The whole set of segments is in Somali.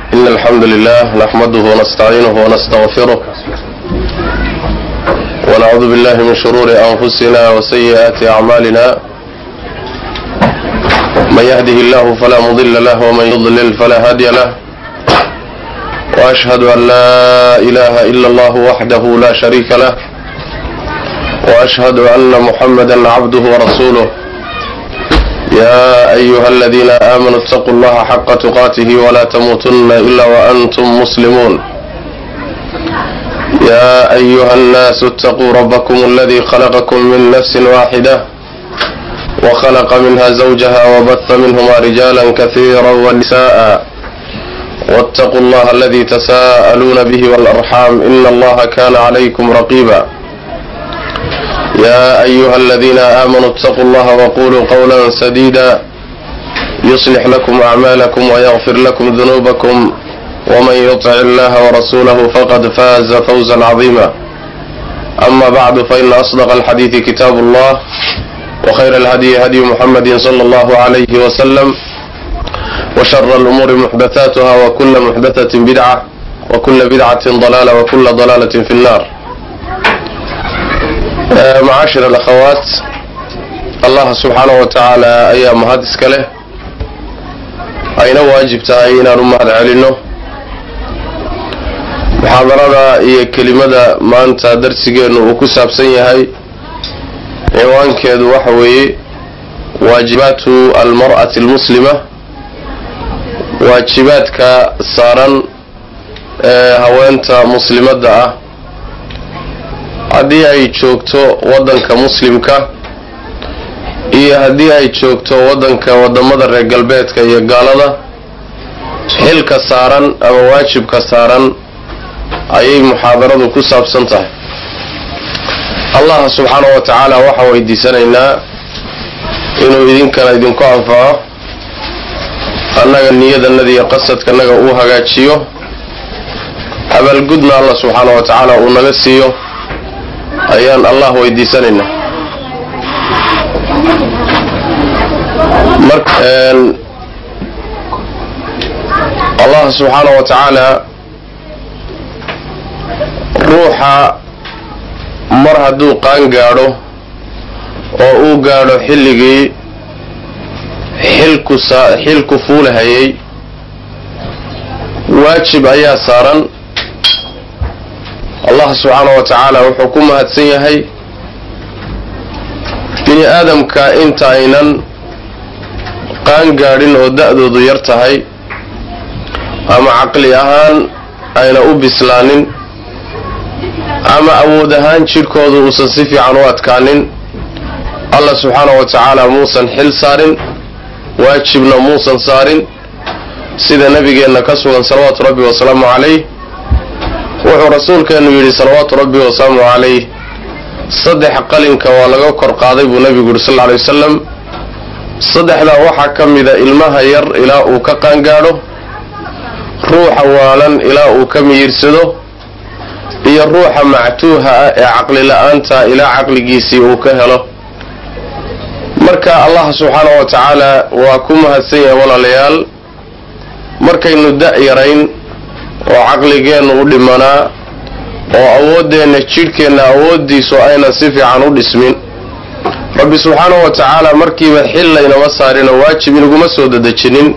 إن الحمد لله نحمده ونستعينه ونستغفره ونعوذ بالله من شرور أنفسنا وسيئات أعمالنا من يهده الله فلا مضل له ومن يضلل فلا هادي له وأشهد أن لا إله إلا الله وحده لا شريك له وأشهد أن محمدا عبده ورسوله يا أيها الذين آمنوا اتقوا الله حق تقاته ولا تموتن إلا وأنتم مسلمون يا أيها الناس اتقوا ربكم الذي خلقكم من نفس واحدة وخلق منها زوجها وبث منهما رجالا كثيرا ونساء واتقوا الله الذي تساءلون به والأرحام إن الله كان عليكم رقيبا يا أيها الذين آمنوا اتقوا الله وقولوا قولا سديدا يصلح لكم أعمالكم ويغفر لكم ذنوبكم ومن يطع الله ورسوله فقد فاز فوزا عظيما أما بعد فإن أصدق الحديث كتاب الله وخير الهدي هدي محمد صلى الله عليه وسلم وشر الأمور محدثاتها وكل محدثة بدعة وكل بدعة ضلالة وكل ضلالة في النار macaashir alakhawaat allah subxaanahu wa tacaala ayaa mahad iska leh ayna waajib tahay inaan u mahad celinno muxaadarada iyo kelimada maanta darsigeennu uu ku saabsan yahay ciwaankeedu waxa weeye waajibaatu almar'ati almuslima waajibaadka saaran ee haweenta muslimadda ah haddii ay joogto waddanka muslimka iyo haddii ay joogto waddanka waddamada reer galbeedka iyo gaalada xilka saaran ama waajibka saaran ayay muxaadaradu ku saabsan tahay allah subxaanahu wa tacaala waxaan weydiisanaynaa inuu idinkana idinku anfaco annaga niyadanada iyo qasadkanaga uu hagaajiyo abaalgudna allah subxaanahu wa tacaala uu naga siiyo ayaan allah weydiisanaynaa mar allah subxaana wa tacaala ruuxa mar hadduu qaan gaadho oo uu gaadho xilligii xilku xilku fuulahayay waajib ayaa saaran allah subxaana wa tacaala wuxuu ku mahadsan yahay bini aadamka inta aynan qaan gaadhin oo da-doodu yar tahay ama caqli ahaan ayna u bislaanin ama awood ahaan jidhkoodu uusan si fiican u adkaanin allah subxaana wa tacaala muusan xil saarin waajibna muusan saarin sida nabigeenna ka sugan salawaatu rabbi wasalaamu calayh wuxuu rasuulkeenu yidhi salawaatu rabbi wasalaamu calayh saddex qalinka waa laga kor qaaday buu nabigu yidhi sal lla alay wasalam saddexdaa waxaa ka mida ilmaha yar ilaa uu ka qaangaadho ruuxa waalan ilaa uu ka miyirsado iyo ruuxa mactuuha ah ee caqli la-aanta ilaa caqligiisii uu ka helo marka allah subxaana wa tacaala waa ku mahadsan yahay walaalayaal markaynu da' yarayn oo caqligeennu u dhimanaa oo awooddeenna jidhkeenna awooddiisu aynan si fiican u dhismin rabbi subxaanahu wa tacaala markiiba xil laynama saarin oo waajib inaguma soo dadejinin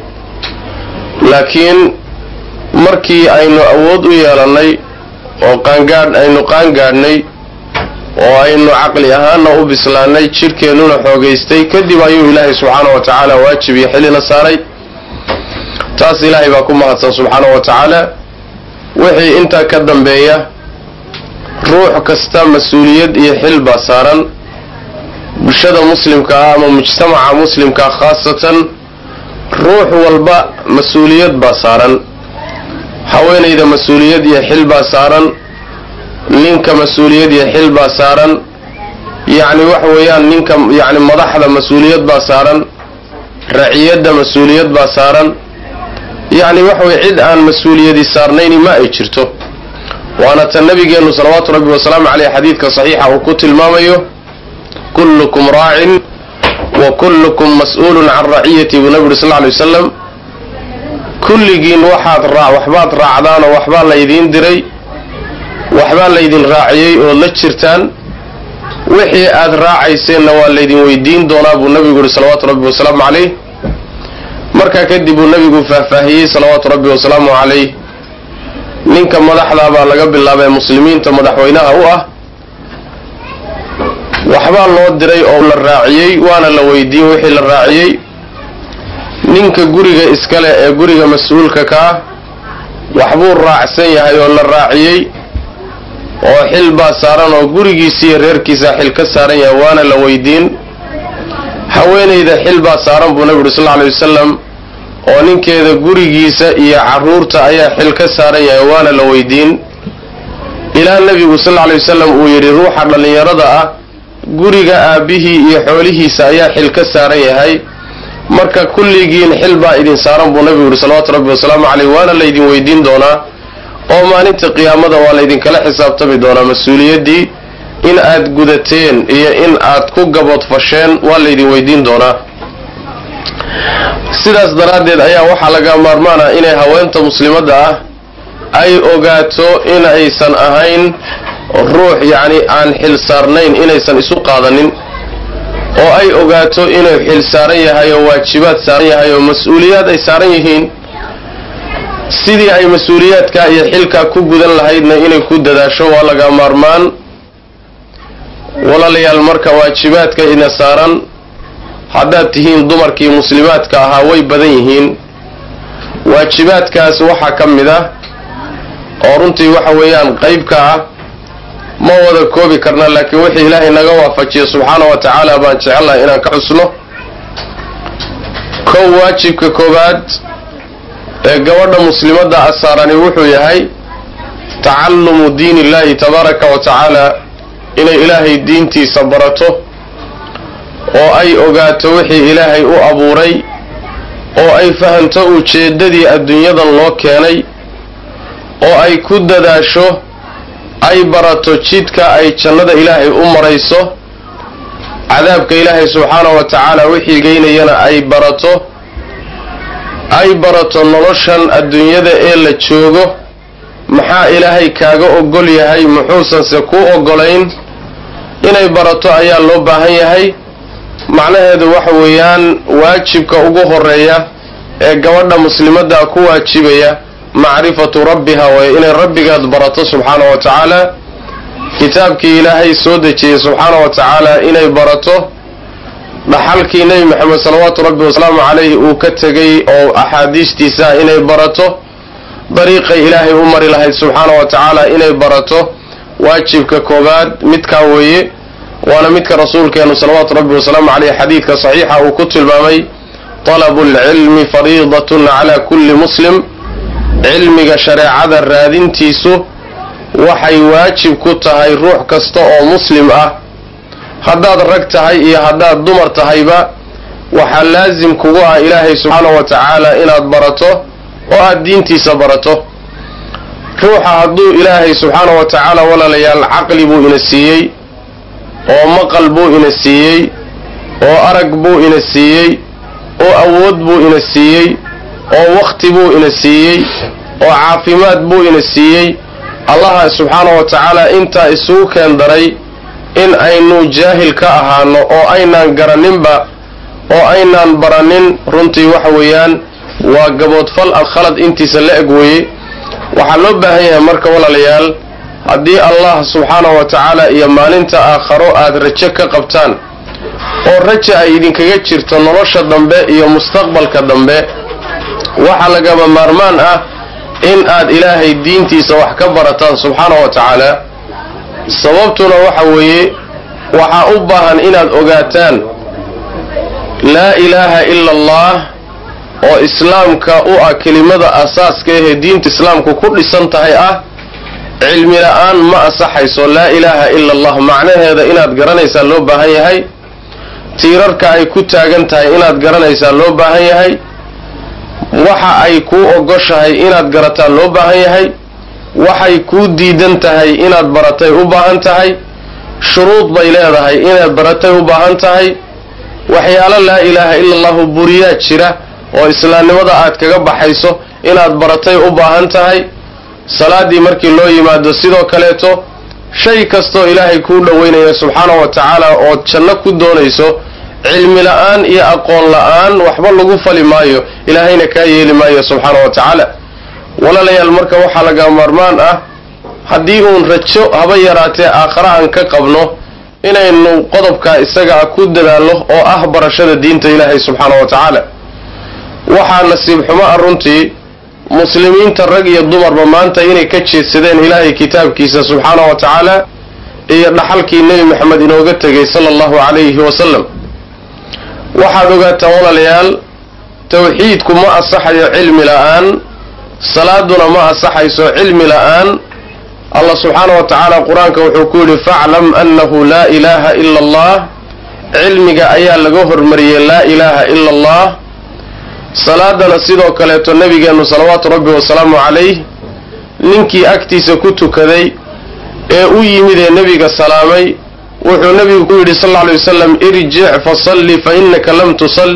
laakiin markii aynu awood u yeelannay oo qaangaadh aynu qaangaadhnay oo aynu caqli ahaanna u bislaannay jidhkeennuna xoogaystay kadib ayuu ilaahay subxaanahu wa tacaala waajib iyo xilina saaray taas ilaahay baa ku mahadsan subxaanahu wa tacaala wixii intaa ka dambeeya ruux kasta mas-uuliyad iyo xil baa saaran bulshada muslimka ah ama mujtamaca muslimkaa khaasatan ruux walba mas-uuliyad baa saaran haweenayda mas-uuliyad iyo xil baa saaran ninka mas-uuliyad iyo xil baa saaran yacni waxa weeyaan ninka yacni madaxda mas-uuliyad baa saaran raciyadda mas-uuliyad baa saaran yacni waxa weye cid aan mas-uuliyadi saarnayni ma ay jirto waana tan nabigeennu salawaatu rabbi wasalaamu caleyh xadiidka saxiixa uu ku tilmaamayo kullukum raacin wa kullukum mas-uulun can raciyati buu nabi uri sal ly wasalam kulligiin waxaad raa waxbaad raacdaanoo waxbaa laydiin diray waxbaa laydin raaciyey ood la jirtaan wixii aad raacayseenna waa laydin weydiin doonaa buu nabigu yihi salawaatu rabbi wasalaamu calayh markaa kadib uu nabigu faahfaahiyey salawaatu rabbi wasalaamu calayh ninka madaxdaa baa laga bilaabay muslimiinta madaxweynaha u ah waxbaa loo diray oo la raaciyey waana la weydiin wixii la raaciyey ninka guriga iskale ee guriga mas-uulka ka ah waxbuu raacsan yahay oo la raaciyey oo xil baa saaran oo gurigiisa iyo reerkiisa xil ka saaran yahay waana la weydiin haweenayda xil baa saaran buu nabi uri sal alay wasalam oo ninkeeda gurigiisa iyo caruurta ayaa xil ka saaran yahay waana la weydiin ilaa nebigu sal alay wasalam uu yidhi ruuxa dhallinyarada ah guriga aabbihii iyo xoolihiisa ayaa xil ka saaran yahay marka kulligiin xil baa idin saaran buu nabigu yihi salawaatu rabbi wasalaamu caleyh waana laydin weydiin doonaa oo maalinta qiyaamada waa laydinkala xisaabtami doonaa mas-uuliyaddii in aad gudateen iyo in aad ku gaboodfasheen waa laydin weydiin doonaa sidaas daraaddeed ayaa waxaa laga maarmaana inay haweenta muslimadda ah ay ogaato in aysan ahayn ruux yacni aan xil saarnayn inaysan isu qaadanin oo ay ogaato inuu xil saaran yahay oo waajibaad saaran yahay oo mas-uuliyaad ay saaran yihiin sidii ay mas-uuliyaadkaa iyo xilkaa ku gudan lahaydna inay ku dadaasho waa laga maarmaan walaalayaal marka waajibaadka ina saaran haddaad tihiin dumarkii muslimaadka ahaa way badan yihiin waajibaadkaas waxaa ka mid ah oo runtii waxa weeyaan qeybka ah ma wada koobi karna laakiin wixii ilaahay naga waafajiyo subxaana wa tacaala baan jecelnahay inaan ka xusno kow waajibka koowaad ee gabadha muslimadda a saarani wuxuu yahay tacalumu diin illahi tabaaraka wa tacaala inay ilaahay diintiisa barato oo ay ogaato wixii ilaahay u abuuray oo ay fahanto ujeeddadii adduunyadan loo keenay oo ay ku dadaasho ay barato jidka ay jannada ilaahay u marayso cadaabka ilaahay subxaanahu wa tacaala wixii geynayana ay barato ay barato noloshan adduunyada ee la joogo maxaa ilaahay kaaga ogol yahay muxuusanse kuu ogolayn inay barato ayaa loo baahan yahay macnaheedu waxa weeyaan waajibka ugu horeeya ee gabadha muslimadda ku waajibaya macrifatu rabbiha waay inay rabbigaad barato subxaana wa tacaala kitaabkii ilaahay soo dejiyey subxaana wa tacaala inay barato dhaxalkii nebi maxamed salawaatu rabbi wasalaamu calayhi uu ka tegay oo axaadiistiisa inay barato dariiqay ilaahay u mari lahayd subxaana wa tacaala inay barato waajibka koobaad midkaa weeye waana midka rasuulkeenu salawaatu rabbi wasalaamu caleyh xadiidka saxiixa uu ku tilmaamay talabu lcilmi fariidatun cala kulli muslim cilmiga shareecada raadintiisu waxay waajib ku tahay ruux kasta oo muslim ah haddaad rag tahay iyo haddaad dumar tahayba waxaa laasim kugu ah ilaahay subxaanahu wa tacaala inaad barato oo aad diintiisa barato ruuxa hadduu ilaahay subxaanahu wa tacaala walaalayaal caqli buu ina siiyey oo maqal buu ina siiyey oo arag buu ina siiyey oo awood buu ina siiyey oo wakhti buu ina siiyey oo caafimaad buu ina siiyey allaha subxaanahu wa tacaala intaa isugu keen daray in aynu jaahil ka ahaano oo aynaan garaninba oo aynaan baranin runtii waxa weeyaan waa gaboodfal khalad intiisa la eg weeye waxaa loo baahan yahay marka walaalayaal haddii allah subxaanahu wa tacaala iyo maalinta aakharo aad rajo ka qabtaan oo raja ay idinkaga jirto nolosha dambe iyo mustaqbalka dambe waxaa lagaba maarmaan ah in aad ilaahay diintiisa wax ka barataan subxaanahu wa tacaala sababtuna waxa weeye waxaa u baahan inaad ogaataan laa ilaaha ila allah oo islaamka u ah kelimada asaaska ahee diinta islaamku ku dhisan tahay ah cilmi la-aan ma asaxayso laa ilaaha ila allah macnaheeda inaad garanaysaa loo baahan yahay tiirarka ay ku taagan tahay inaad garanaysaa loo baahan yahay waxa ay kuu ogoshahay inaad garataa loo baahan yahay waxay kuu diidan tahay inaad baratay u baahan tahay shuruud bay leedahay inaad baratay u baahan tahay waxyaalo laa ilaaha ila allahu buriyaa jira oo islaamnimada aad kaga baxayso inaad baratay u baahan tahay salaaddii markii loo yimaado sidoo kaleeto shay kastoo ilaahay kuu dhoweynaya subxaana wa tacaala ood janno ku doonayso cilmi la-aan iyo aqoon la-aan waxba lagu fali maayo ilaahayna kaa yeeli maayo subxaana wa tacaala walaalayaal marka waxaa laga maarmaan ah haddii uun rajo haba yaraatee aakhare aan ka qabno inaynu qodobkaa isagaa ku dadaallo oo ah barashada diinta ilaahay subxaana wa tacaala waxaa nasiib xumo ah runtii muslimiinta rag iyo dumarba maanta inay ka jeedsadeen ilaahay kitaabkiisa subxaana wa tacaala iyo dhaxalkii nebi maxamed inooga tegay sala allahu calayhi wasalam waxaad ogaataan walaalayaal tawxiidku ma asaxayo cilmi la-aan salaaduna ma asaxayso cilmi la-aan allah subxaana wa tacaala qur-aanka wuxuu ku yidhi faclam annahu laa ilaaha ila allah cilmiga ayaa laga hormariyey laa ilaaha ila allah salaadana sidoo kaleeto nebigeennu salawaatu rabbi wasalaamu calayh ninkii agtiisa ku tukaday ee u yimid ee nebiga salaamay wuxuu nebigu ku yidhi sal alla alay wasalam irjic fasalli fa innaka lam tusal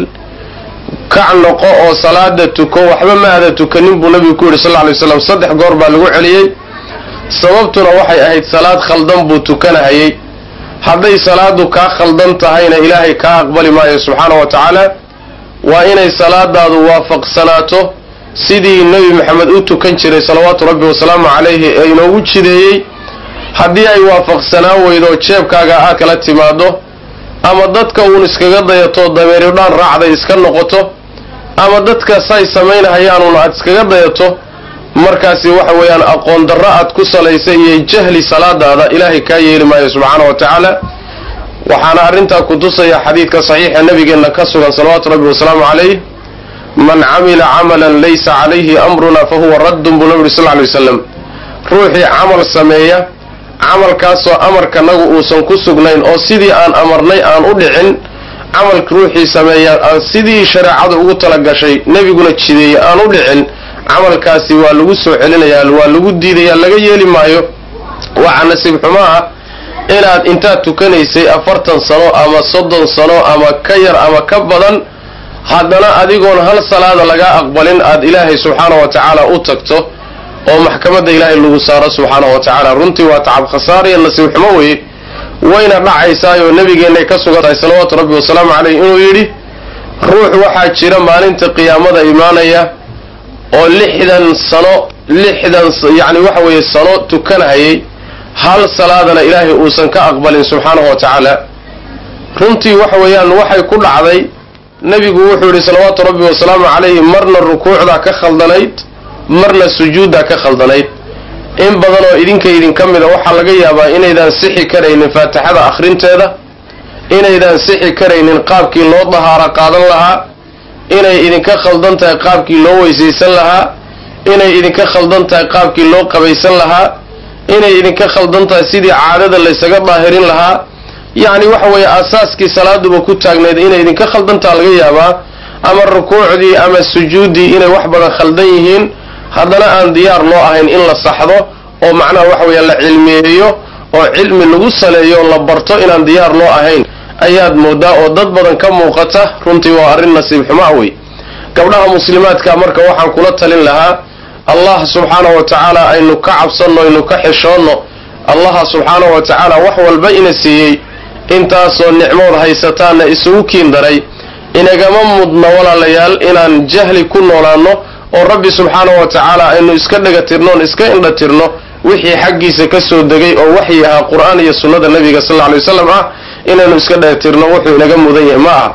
kac noqo oo salaada tuko waxba ma aada tukanin buu nebigu ku yidhi sal alla alay waslam saddex goor baa lagu celiyey sababtuna waxay ahayd salaad khaldan buu tukanahayay hadday salaadu kaa khaldan tahayna ilaahay kaa aqbali maayo subxaana wa tacaala waa inay salaadaadu waafaqsanaato sidii nebi maxamed u tukan jiray salawaatu rabbi wasalaamu calayhi ee inoogu jideeyey haddii ay waafaqsanaan weydo jeebkaaga aad kala timaado ama dadka uun iskaga dayato dameeridhaan raacday iska noqoto ama dadka say samaynahayaanuun aad iskaga dayato markaasi waxa weeyaan aqoon darro aad ku salaysay iyo jahli salaadaada ilaahay kaa yeeli maayo subxaana wa tacaala waxaana arrintaa ku tusaya xadiidka saxiixa nabigeenna ka sugan salawaatu rabbi wasalaamu calayh man camila camalan laysa calayhi amruna fa huwa raddun buu nabi uri sal ly wasalam ruuxii camal sameeya camalkaasoo amarkanagu uusan ku sugnayn oo sidii aan amarnay aan u dhicin camalka ruuxii sameeya aan sidii shareecadu ugu talagashay nebiguna jideeyey aan u dhicin camalkaasi waa lagu soo celinayaa waa lagu diidayaa laga yeeli maayo waxaa nasiib xumo ah inaad intaad tukanaysay afartan sano ama soddon sano ama ka yar ama ka badan haddana adigoon hal salaada lagaa aqbalin aad ilaahay subxaana wa tacaala u tagto oo maxkamadda ilaahay lagu saaro subxaana wa tacaala runtii waa tacab khasaar iyo nasiib xumo weye wayna dhacaysaayoo nabigeennay ka sugan tahay salawaatu rabbi wasalaamu caleyh inuu yidhi ruux waxaa jira maalinta qiyaamada imaanaya oo lixdan sano lixdan yacni waxa weeye sano tukanahayay hal salaadana ilaahay uusan ka aqbalin subxaanahu wa tacaala runtii waxa weeyaan waxay ku dhacday nebigu wuxuu yidhi salawaatu rabbi wasalaamu calayhi marna rukuucdaa ka khaldanayd marna sujuuddaa ka khaldanayd in badan oo idinka idinka mida waxaa laga yaabaa inaydaan sixi karaynin faatixada akhrinteeda inaydaan sixi karaynin qaabkii loo dahaaro qaadan lahaa inay idinka khaldan tahay qaabkii loo weysaysan lahaa inay idinka khaldan tahay qaabkii loo qabaysan lahaa inay idinka khaldan tahay sidii caadada laysaga daahirin lahaa yacni waxa weeye aasaaskii salaaduba ku taagnayd inay idinka khaldantaa laga yaabaa ama rukuucdii ama sujuuddii inay wax badan khaldan yihiin haddana aan diyaar loo ahayn in la saxdo oo macnaha waxa weeye la cilmiyeeyo oo cilmi lagu saleeyo la barto inaan diyaar loo ahayn ayaad moodaa oo dad badan ka muuqata runtii waa arrin nasiib xumaa wey gabdhaha muslimaadka marka waxaan kula talin lahaa allah subxaana wa tacaala aynu ka cabsanno aynu ka xishoonno allaha subxaana wa tacaala wax walba ina siiyey intaasoo nicmood haysataanna isugu kiin daray inagama mudna walaalayaal inaan jahli ku noolaanno oo rabbi subxaana wa tacaala aynu iska dhagatirnoon iska indhatirno wixii xaggiisa ka soo degay oo waxyi ahaa qur-aan iyo sunnada nabiga sal lla alay wasalam ah inaynu iska dhagatirno wuxuu inaga mudan yahay ma aha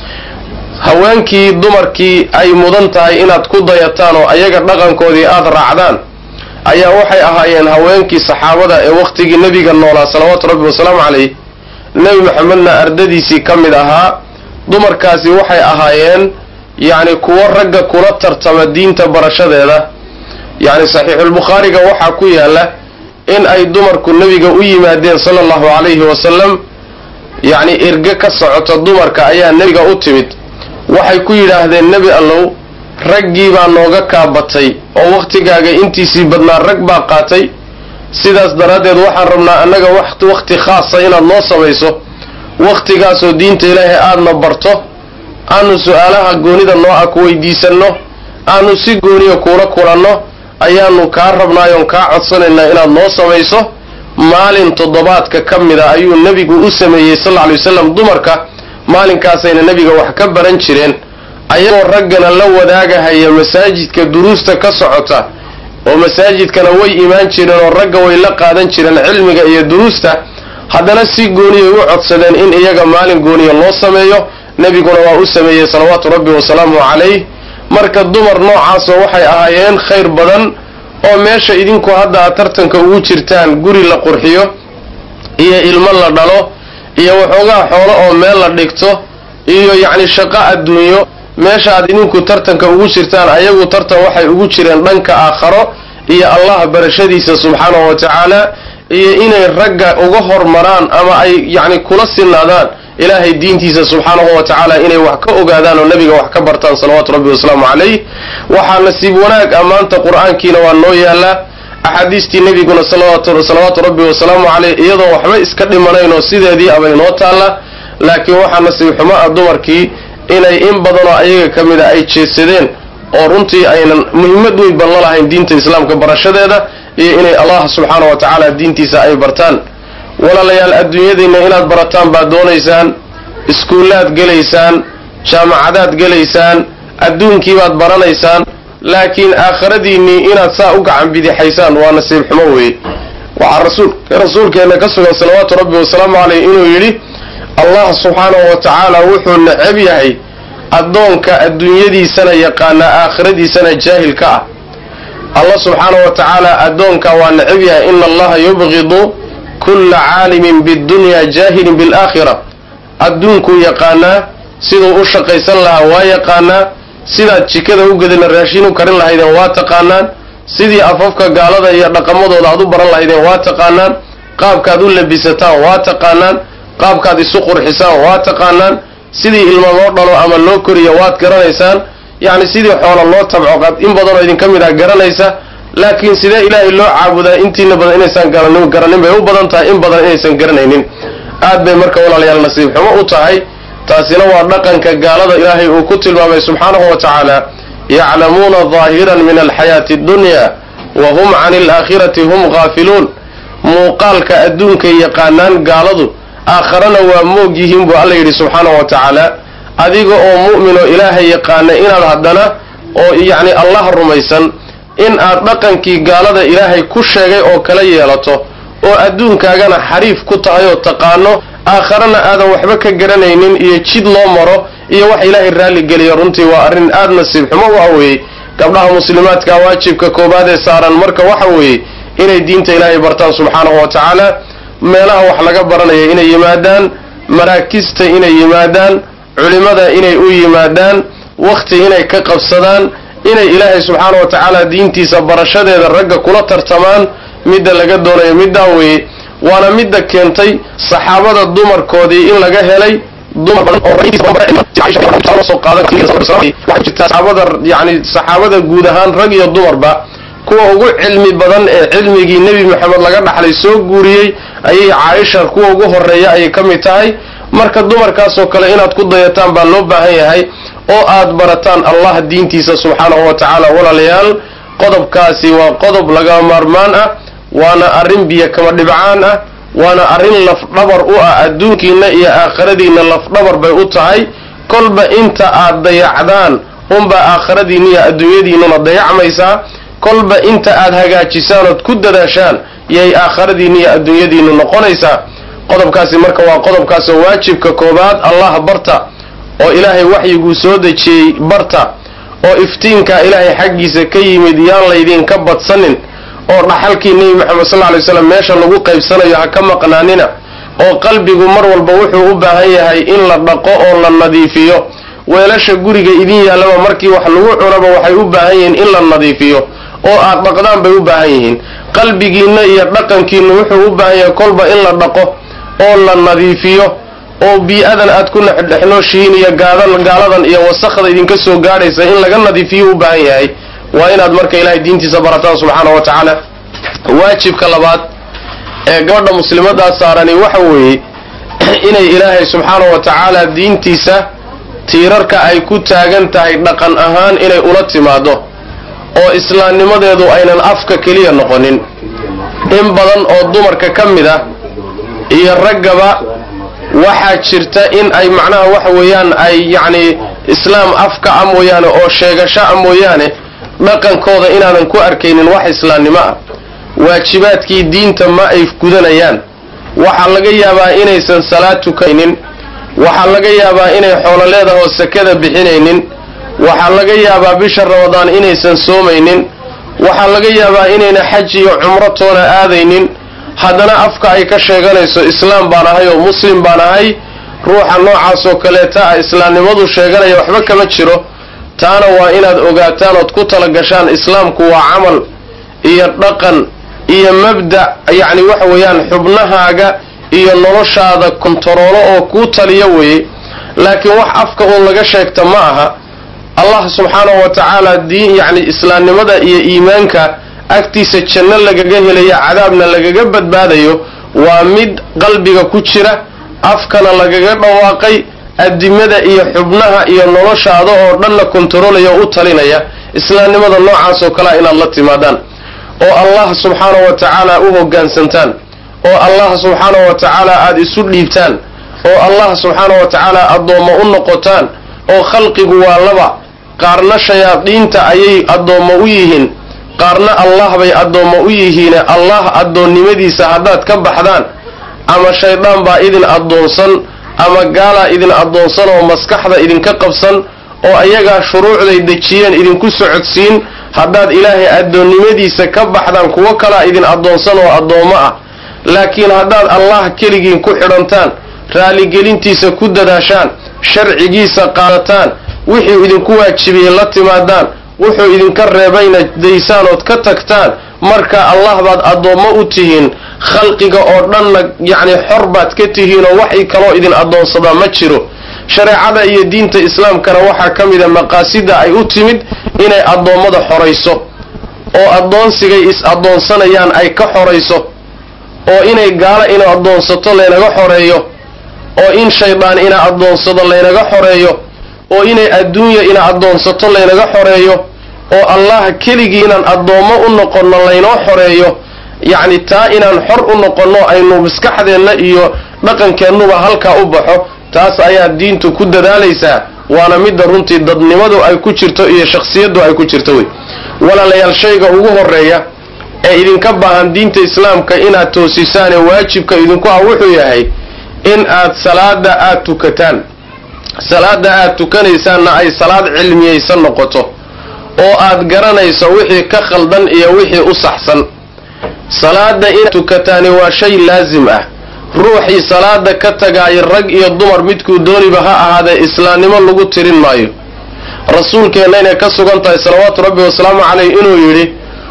haweenkii dumarkii ay mudan tahay inaad ku dayataan oo ayaga dhaqankoodii aada raacdaan ayaa waxay ahaayeen haweenkii saxaabada ee wakhtigii nebiga noolaa salawaatu rabbi wasalaamu calayh nebi maxamedna ardadiisii ka mid ahaa dumarkaasi waxay ahaayeen yacni kuwo ragga kula tartama diinta barashadeeda yacni saxiixulbukhaariga waxaa ku yaalla in ay dumarku nebiga u yimaadeen sala allahu calayhi wasalam yacni irge ka socota dumarka ayaa nebiga u timid waxay ku yidhaahdeen nebi allow raggii baa nooga kaabatay oo wakhtigaaga intiisii badnaa rag baa qaatay sidaas daraaddeed waxaan rabnaa annaga wati wakhti khaasa inaad noo samayso wakhtigaasoo diinta ilaahay aadna barto aanu su-aalaha goonida noo ah ku weydiisanno aanu si gooniya kuula kulanno ayaanu kaa rabnaayoon kaa codsanaynaa inaad noo samayso maalin toddobaadka ka mida ayuu nebigu u sameeyey sal alla lay wasalam dumarka maalinkaasayna nebiga wax ka baran jireen ayagoo raggana la wadaagahaya masaajidka duruusta ka socota oo masaajidkana way imaan jireen oo ragga way la qaadan jireen cilmiga iyo duruusta haddana si gooniyay u codsadeen in iyaga maalin gooniya loo sameeyo nebiguna waa u sameeyey salawaatu rabbi wasalaamu calayh marka dumar noocaasoo waxay ahaayeen khayr badan oo meesha idinku hadda aad tartanka ugu jirtaan guri la qurxiyo iyo ilmo la dhalo iyo waxoogaa xoolo oo meel la dhigto iyo yacni shaqo adduunyo meesha aad idinku tartanka ugu jirtaan ayagu tartan waxay ugu jireen dhanka aakharo iyo allah barashadiisa subxaanahu wa tacaala iyo inay ragga uga hormaraan ama ay yacni kula sinaadaan ilaahay diintiisa subxaanahu wa tacaala inay wax ka ogaadaan oo nebiga wax ka bartaan salawaatu rabbi wasalaamu calayh waxaa nasiib wanaag ammaanta qur-aankiina waa noo yaallaa axaadiistii nebiguna salawaatu rabbi wasalaamu caleyh iyadoo waxba iska dhimanayn oo sideedii abay noo taalla laakiin waxaa nasiib xumo ah dumarkii inay in badanoo ayaga ka mid a ay jeedsadeen oo runtii aynan muhiimad weyn ban la lahayn diinta islaamka barashadeeda iyo inay allah subxaana wa tacaala diintiisa ay bartaan walaalayaal adduunyadiinna inaad barataan baad doonaysaan iskuullaad gelaysaan jaamacadaad gelaysaan adduunkiibaad baranaysaan laakiin aakhiradiinnii inaad saa u gacan bidixaysaan waa nasiib xumo weeye waxaa rasuulkeenna ka sugan salawaatu rabbi wasalaamu caleyh inuu yidhi allah subxaanahu wa tacaala wuxuu necab yahay addoonka adduunyadiisana yaqaanaa aakhiradiisana jaahil ka ah allah subxaanahu wa tacaala addoonka waa necab yahay ina allaha yubqidu kulla caalimin biddunyaa jaahilin bilaakhira adduunkuu yaqaanaa siduu u shaqaysan lahaa waa yaqaanaa sidaad jikada u gedana raashin u karin lahaydeen waa taqaanaan sidii afafka gaalada iyo dhaqamadooda aad u baran lahaydeen waa taqaanaan qaabkaad u labisataan waa taqaanaan qaabkaad isu qurxisaan waa taqaanaan sidii ilmo loo dhalo ama loo koriyo waad garanaysaan yacni sidii xoola loo tabco in badanoo idinka mid ah garanaysa laakiin sidee ilaahay loo caabudaa intiina badan inaysaan garanin garanin bay u badan tahay in badan inaysan garanaynin aad bay marka walaalayaal nasiib xumo u tahay taasina waa dhaqanka gaalada ilaahay uu ku tilmaamay subxaanahu wa tacaala yaclamuuna daahiran min alxayaati addunya wa hum cani alaakhirati hum gaafiluun muuqaalka adduunkay yaqaanaan gaaladu aakharana waa moog yihiin buu alla yidhi subxaanahu wa tacaala adiga oo mu'min oo ilaahay yaqaana inaad haddana oo yacni allah rumaysan in aad dhaqankii gaalada ilaahay ku sheegay oo kala yeelato oo adduunkaagana xariif ku tahay oo taqaano aakharana aadan waxba ka garanaynin iyo jid loo maro iyo wax ilaahay raalligeliya runtii waa arrin aad nasiib xumo u aweeyey gabdhaha muslimaadka waajibka koobaad ee saaran marka waxa weeye inay diinta ilaahay bartaan subxaanahu wa tacaala meelaha wax laga baranaya inay yimaadaan maraakista inay yimaadaan culimmada inay u yimaadaan wakhti inay ka qabsadaan inay ilaahay subxaana wa tacaala diintiisa barashadeeda ragga kula tartamaan midda laga doonayo middaa weeye waana midda keentay saxaabada dumarkoodii in laga helay dumar badan oo saxaabada yani saxaabada guud ahaan rag iyo dumarba kuwa ugu cilmi badan ee cilmigii nebi maxamed laga dhaxlay soo guuriyey ayay caaisha kuwa ugu horeeya ayay ka mid tahay marka dumarkaasoo kale inaad ku dayataan baa loo baahan yahay oo aad barataan allah diintiisa subxaanahu wa tacaala walaalayaal qodobkaasi waa qodob laga maarmaan ah waana arrin biyo kama dhibcaan ah waana arrin lafdhabar u ah adduunkiinna iyo aakhiradiinna lafdhabar bay u tahay kolba inta aad dayacdaan unbaa aakhiradiinna iyo adduunyadiinnuna dayacmaysaa kolba inta aad hagaajisaan ood ku dadaashaan yay aakhiradiinna iyo adduunyadiinnu noqonaysaa qodobkaasi marka waa qodobkaasoo waajibka koobaad allah barta oo ilaahay waxyiguu soo dejiyey barta oo iftiinkaa ilaahay xaggiisa ka yimid yaan laydinka badsanin oo dhaxalkii nebi moxamed sal ly slam meesha lagu qaybsanayo ha ka maqnaanina oo qalbigu mar walba wuxuu u baahan yahay in la dhaqo oo la nadiifiyo weelasha guriga idin yaallaba markii wax lagu cunaba waxay u baahan yihiin in la nadiifiyo oo aad dhaqdaan bay u baahan yihiin qalbigiinna iyo dhaqankiinna wuxuu u baahan yahay kolba in la dhaqo oo la nadiifiyo oo bii-adan aad ku dhexnooshihiin iyo gaaladan iyo wasakda idinka soo gaadhaysa in laga nadiifiyo u baahan yahay waa inaad marka ilaahay diintiisa barataan subxaana wa tacaala waajibka labaad ee gabadha muslimadaa saarani waxa weeye inay ilaahay subxaana wa tacaala diintiisa tiirarka ay ku taagan tahay dhaqan ahaan inay ula timaado oo islaamnimadeedu aynan afka keliya noqonin in badan oo dumarka ka mid ah iyo raggaba waxaa jirta in ay macnaha waxa weeyaan ay yacni islaam afka a mooyaane oo sheegasho a mooyaane dhaqankooda inaadan ku arkaynin wax islaamnimo ah waajibaadkii diinta ma ay gudanayaan waxaa laga yaabaa inaysan salaad tukaynin waxaa laga yaabaa inay xoolo leedahoo sakada bixinaynin waxaa laga yaabaa bisha ramadaan inaysan soomaynin waxaa laga yaabaa inayna xaj iyo cumro toona aadaynin haddana afka ay ka sheeganayso islaam baan ahay oo muslim baan ahay ruuxa noocaasoo kaleeta ah islaamnimadu sheeganaya waxba kama jiro taana waa inaad ogaataan ood ku talagashaan islaamku waa camal iyo dhaqan iyo mabda yacni waxa weeyaan xubnahaaga iyo noloshaada kontaroolo oo kuu taliya weeye laakiin wax afka uun laga sheegta ma aha allah subxaanahu wa tacaala diin yacni islaamnimada iyo iimaanka agtiisa janno lagaga helayo cadaabna lagaga badbaadayo waa mid qalbiga ku jira afkana lagaga dhawaaqay adimada iyo xubnaha iyo noloshaada oo dhanna kontaroolaya o u talinaya islaamnimada noocaas oo kalea inaad la timaadaan oo allah subxaanahu wa tacaala u hoggaansantaan oo allah subxaanahu wa tacaala aada isu dhiibtaan oo allah subxaanahu wa tacaala addoommo u noqotaan oo khalqigu waa laba qaarna shayaadiinta ayay addoommo u yihiin qaarna allah bay addoommo u yihiine allah addoonnimadiisa haddaad ka baxdaan ama shaydaan baa idin addoonsan ama gaalaa idin addoonsan oo maskaxda idinka qabsan oo ayagaa shuruucday dejiyeen idinku socodsiin haddaad ilaahay addoonnimadiisa ka baxdaan kuwo kalaa idin addoonsan oo addoommo ah laakiin haddaad allah keligiin ku xidhantaan raaligelintiisa ku dadaashaan sharcigiisa qaadataan wixuu idinku waajibiyey la timaadaan wuxuu idinka reebayna daysaan ood ka tagtaan marka allah baad addoommo u tihiin khalqiga oo dhanna yacni xor baad ka tihiin oo waxay kaloo idin addoonsadaa ma jiro shareecada iyo diinta islaamkana waxaa ka mida maqaasida ay u timid inay addoommada xorayso oo addoonsigay is-addoonsanayaan ay ka xorayso oo inay gaalo ina addoonsato laynaga xoreeyo oo in shaydaan ina addoonsado laynaga xoreeyo oo inay adduunya ina addoonsato laynaga xoreeyo oo allah keligii inaan addoommo u noqonno laynoo xoreeyo yacni taa inaan xor u noqonno aynu maskaxdeenna iyo dhaqankeennuba halkaa u baxo taas ayaa diintu ku dadaalaysaa waana midda runtii dadnimadu ay ku jirto iyo shakhsiyaddu ay ku jirto wey walaalayaal shayga ugu horreeya ee idinka baahan diinta islaamka inaad toosisaane waajibka idinku ah wuxuu yahay in aad salaada aada tukataan salaada aad tukanaysaanna ay salaad cilmiyaysan noqoto oo aad garanayso wixii ka khaldan iyo wixii u saxsan salaada inaad tukataani waa shay laasim ah ruuxii salaada ka tagaaya rag iyo dumar midkuu dooniba ha ahaadee islaamnimo lagu tirin maayo rasuulkeenna inay ka sugan tahay salawaatu rabbi wasalaamu caleyh inuu yidhi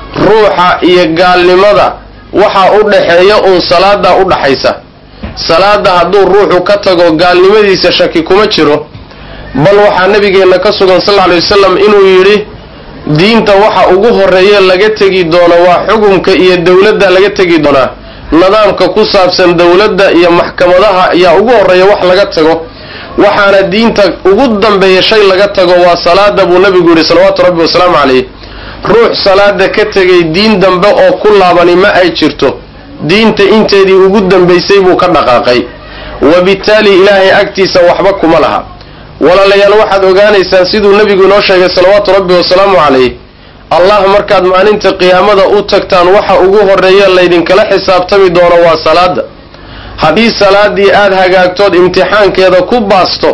ruuxa iyo gaalnimada waxaa u dhaxeeya uun salaadaa u dhaxaysa salaada hadduu ruuxu ka tago gaalnimadiisa shaki kuma jiro bal waxaa nabigeenna ka sugan sal lla alay wasalam inuu yidhi diinta waxa ugu horreeye laga tegi doono waa xukumka iyo dowladda laga tegi doonaa nidaamka ku saabsan dowladda iyo maxkamadaha ayaa ugu horreeya wax laga tago waxaana diinta ugu dambeeya shay laga tago waa salaada buu nabigu yidhi salawaatu rabbi wasalaamu calayh ruux salaada ka tegay diin dambe oo ku laabani ma ay jirto diinta inteedii ugu dambaysay buu ka dhaqaaqay wabittaali ilaahay agtiisa waxba kuma laha walaalayaal waxaad ogaanaysaan siduu nebigu inoo sheegay salawaatu rabbi wasalaamu calayh allah markaad maalinta qiyaamada u tagtaan waxa ugu horreeya laydinkala xisaabtami doono waa salaada haddii salaadii aad hagaagtood imtixaankeeda ku baasto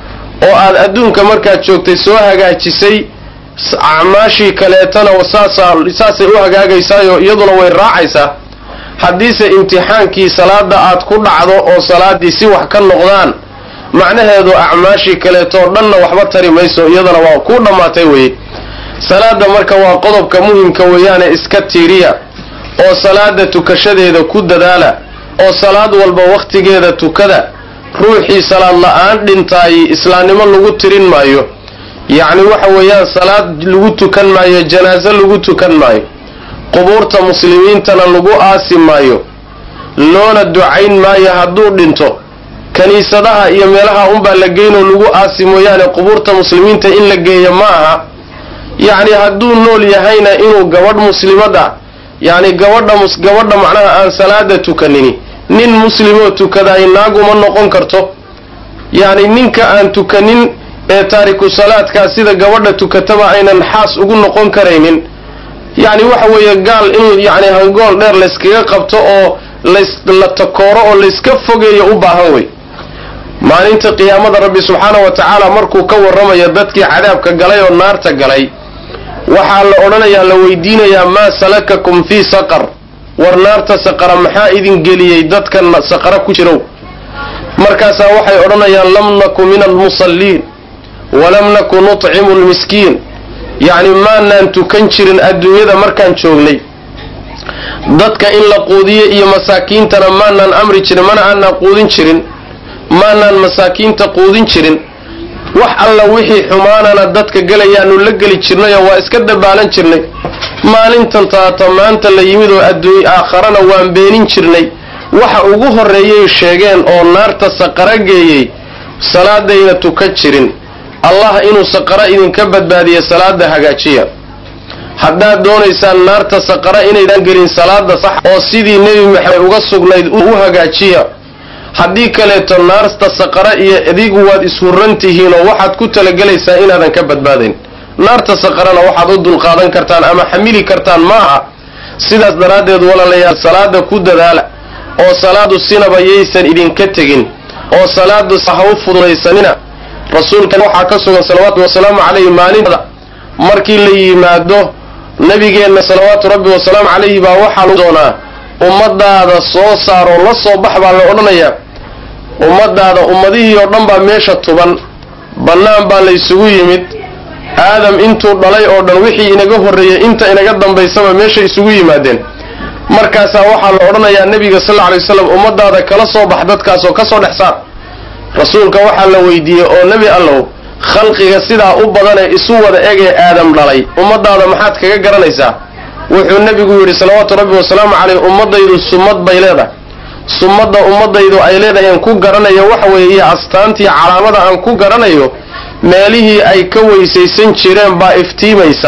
oo aad adduunka markaad joogtay soo hagaajisay acmaashii kaleetana saasay u hagaagaysaayo iyaduna way raacaysaa haddiise imtixaankii salaada aad ku dhacdo oo salaadii si wax ka noqdaan macnaheedu acmaashii kaleetoo dhanna waxba tari mayso iyadana waa ku dhammaatay weye salaada marka waa qodobka muhimka weeyaane iska tiiriya oo salaada tukashadeeda ku dadaala oo salaad walba wakhtigeeda tukada ruuxii salaad la-aan dhintaay islaamnimo lagu tirin maayo yacni waxa weeyaan salaad lagu tukan maayo janaaso lagu tukan maayo qubuurta muslimiintana lagu aasi maayo loona ducayn maayo hadduu dhinto kiniisadaha iyo meelaha unbaa la geynoo lagu aasi mooyaane qubuurta muslimiinta in la geeya ma aha yacni hadduu nool yahayna inuu gabadh muslimada yacni gabadha gabadha macnaha aan salaada tukanini nin muslimoo tukadaay naaguma noqon karto yacni ninka aan tukanin ee taariku salaadkaa sida gabadha tukataba aynan xaas ugu noqon karaynin yacni waxa weeye gaal in yacni hangool dheer layskaga qabto oo la takooro oo layska fogeeyo u baahan wey maalinta qiyaamada rabbi subxaana wa tacaala markuu ka warramayo dadkii cadaabka galay oo naarta galay waxaa la odhanayaa la weydiinayaa maa salakakum fii saqar war naarta saqara maxaa idin geliyey dadkan saqara ku jirow markaasaa waxay odhanayaan lam naku min almusalliin walam naku nutcimu lmiskiin yacni maanaan tukan jirin adduunyada markaan joognay dadka in la quudiyo iyo masaakiintana maanaan amri jirin mana aanaan quudin jirin maanaan masaakiinta quudin jirin wax alla wixii xumaanana dadka gelayaanu la geli jirnayoo waa iska dabaalan jirnay maalintan taata maanta la yimid oo adduuny aakharana waan beenin jirnay waxa ugu horreeyay sheegeen oo naarta saqara geeyey salaadayna tukan jirin allah inuu saqara idinka badbaadiya salaada hagaajiya haddaad doonaysaan naarta saqara inaydan gelin salaada sax oo sidii nebi maxamed uga sugnayd u hagaajiya haddii kaleeto naarta saqara iyo adigu waad ishurran tihiin oo waxaad ku talagelaysaa inaadan ka badbaadayn naarta saqarana waxaad u dulqaadan kartaan ama xamili kartaan maaha sidaas daraaddeed walaalayaal salaada ku dadaala oo salaadu sinaba yaysan idinka tegin oo salaadu ha u fududaysanina rasuulkan waxaa ka sugan salawaatu wasalaamu calayhi maalintada markii la yimaado nabigeenna salawaatu rabbi wasalaamu calayhi baa waxaa lagu doonaa ummadaada soo saaroo la soo bax baa la odhanayaa ummadaada ummadihii oo dhan baa meesha tuban bannaan baa laysugu yimid aadam intuu dhalay oo dhan wixii inaga horreeyey inta inaga dambaysaba meesha isugu yimaadeen markaasaa waxaa la odhanayaa nebiga sal lla alay waslam ummadaada kala soo bax dadkaasoo ka soo dhex saar rasuulka waxaa la weydiiyey oo nebi allow khalqiga sidaa u badanee isu wada egee aadam dhalay ummadaada maxaad kaga garanaysaa wuxuu nebigu yidhi salawaatu rabbi wasalaamu caleyh ummadaydu summad bay leedahay summadda ummadaydu ay leedahay aan ku garanayo waxa weeye iyo astaantii calaamada aan ku garanayo meelihii ay ka weysaysan jireen baa iftiimaysa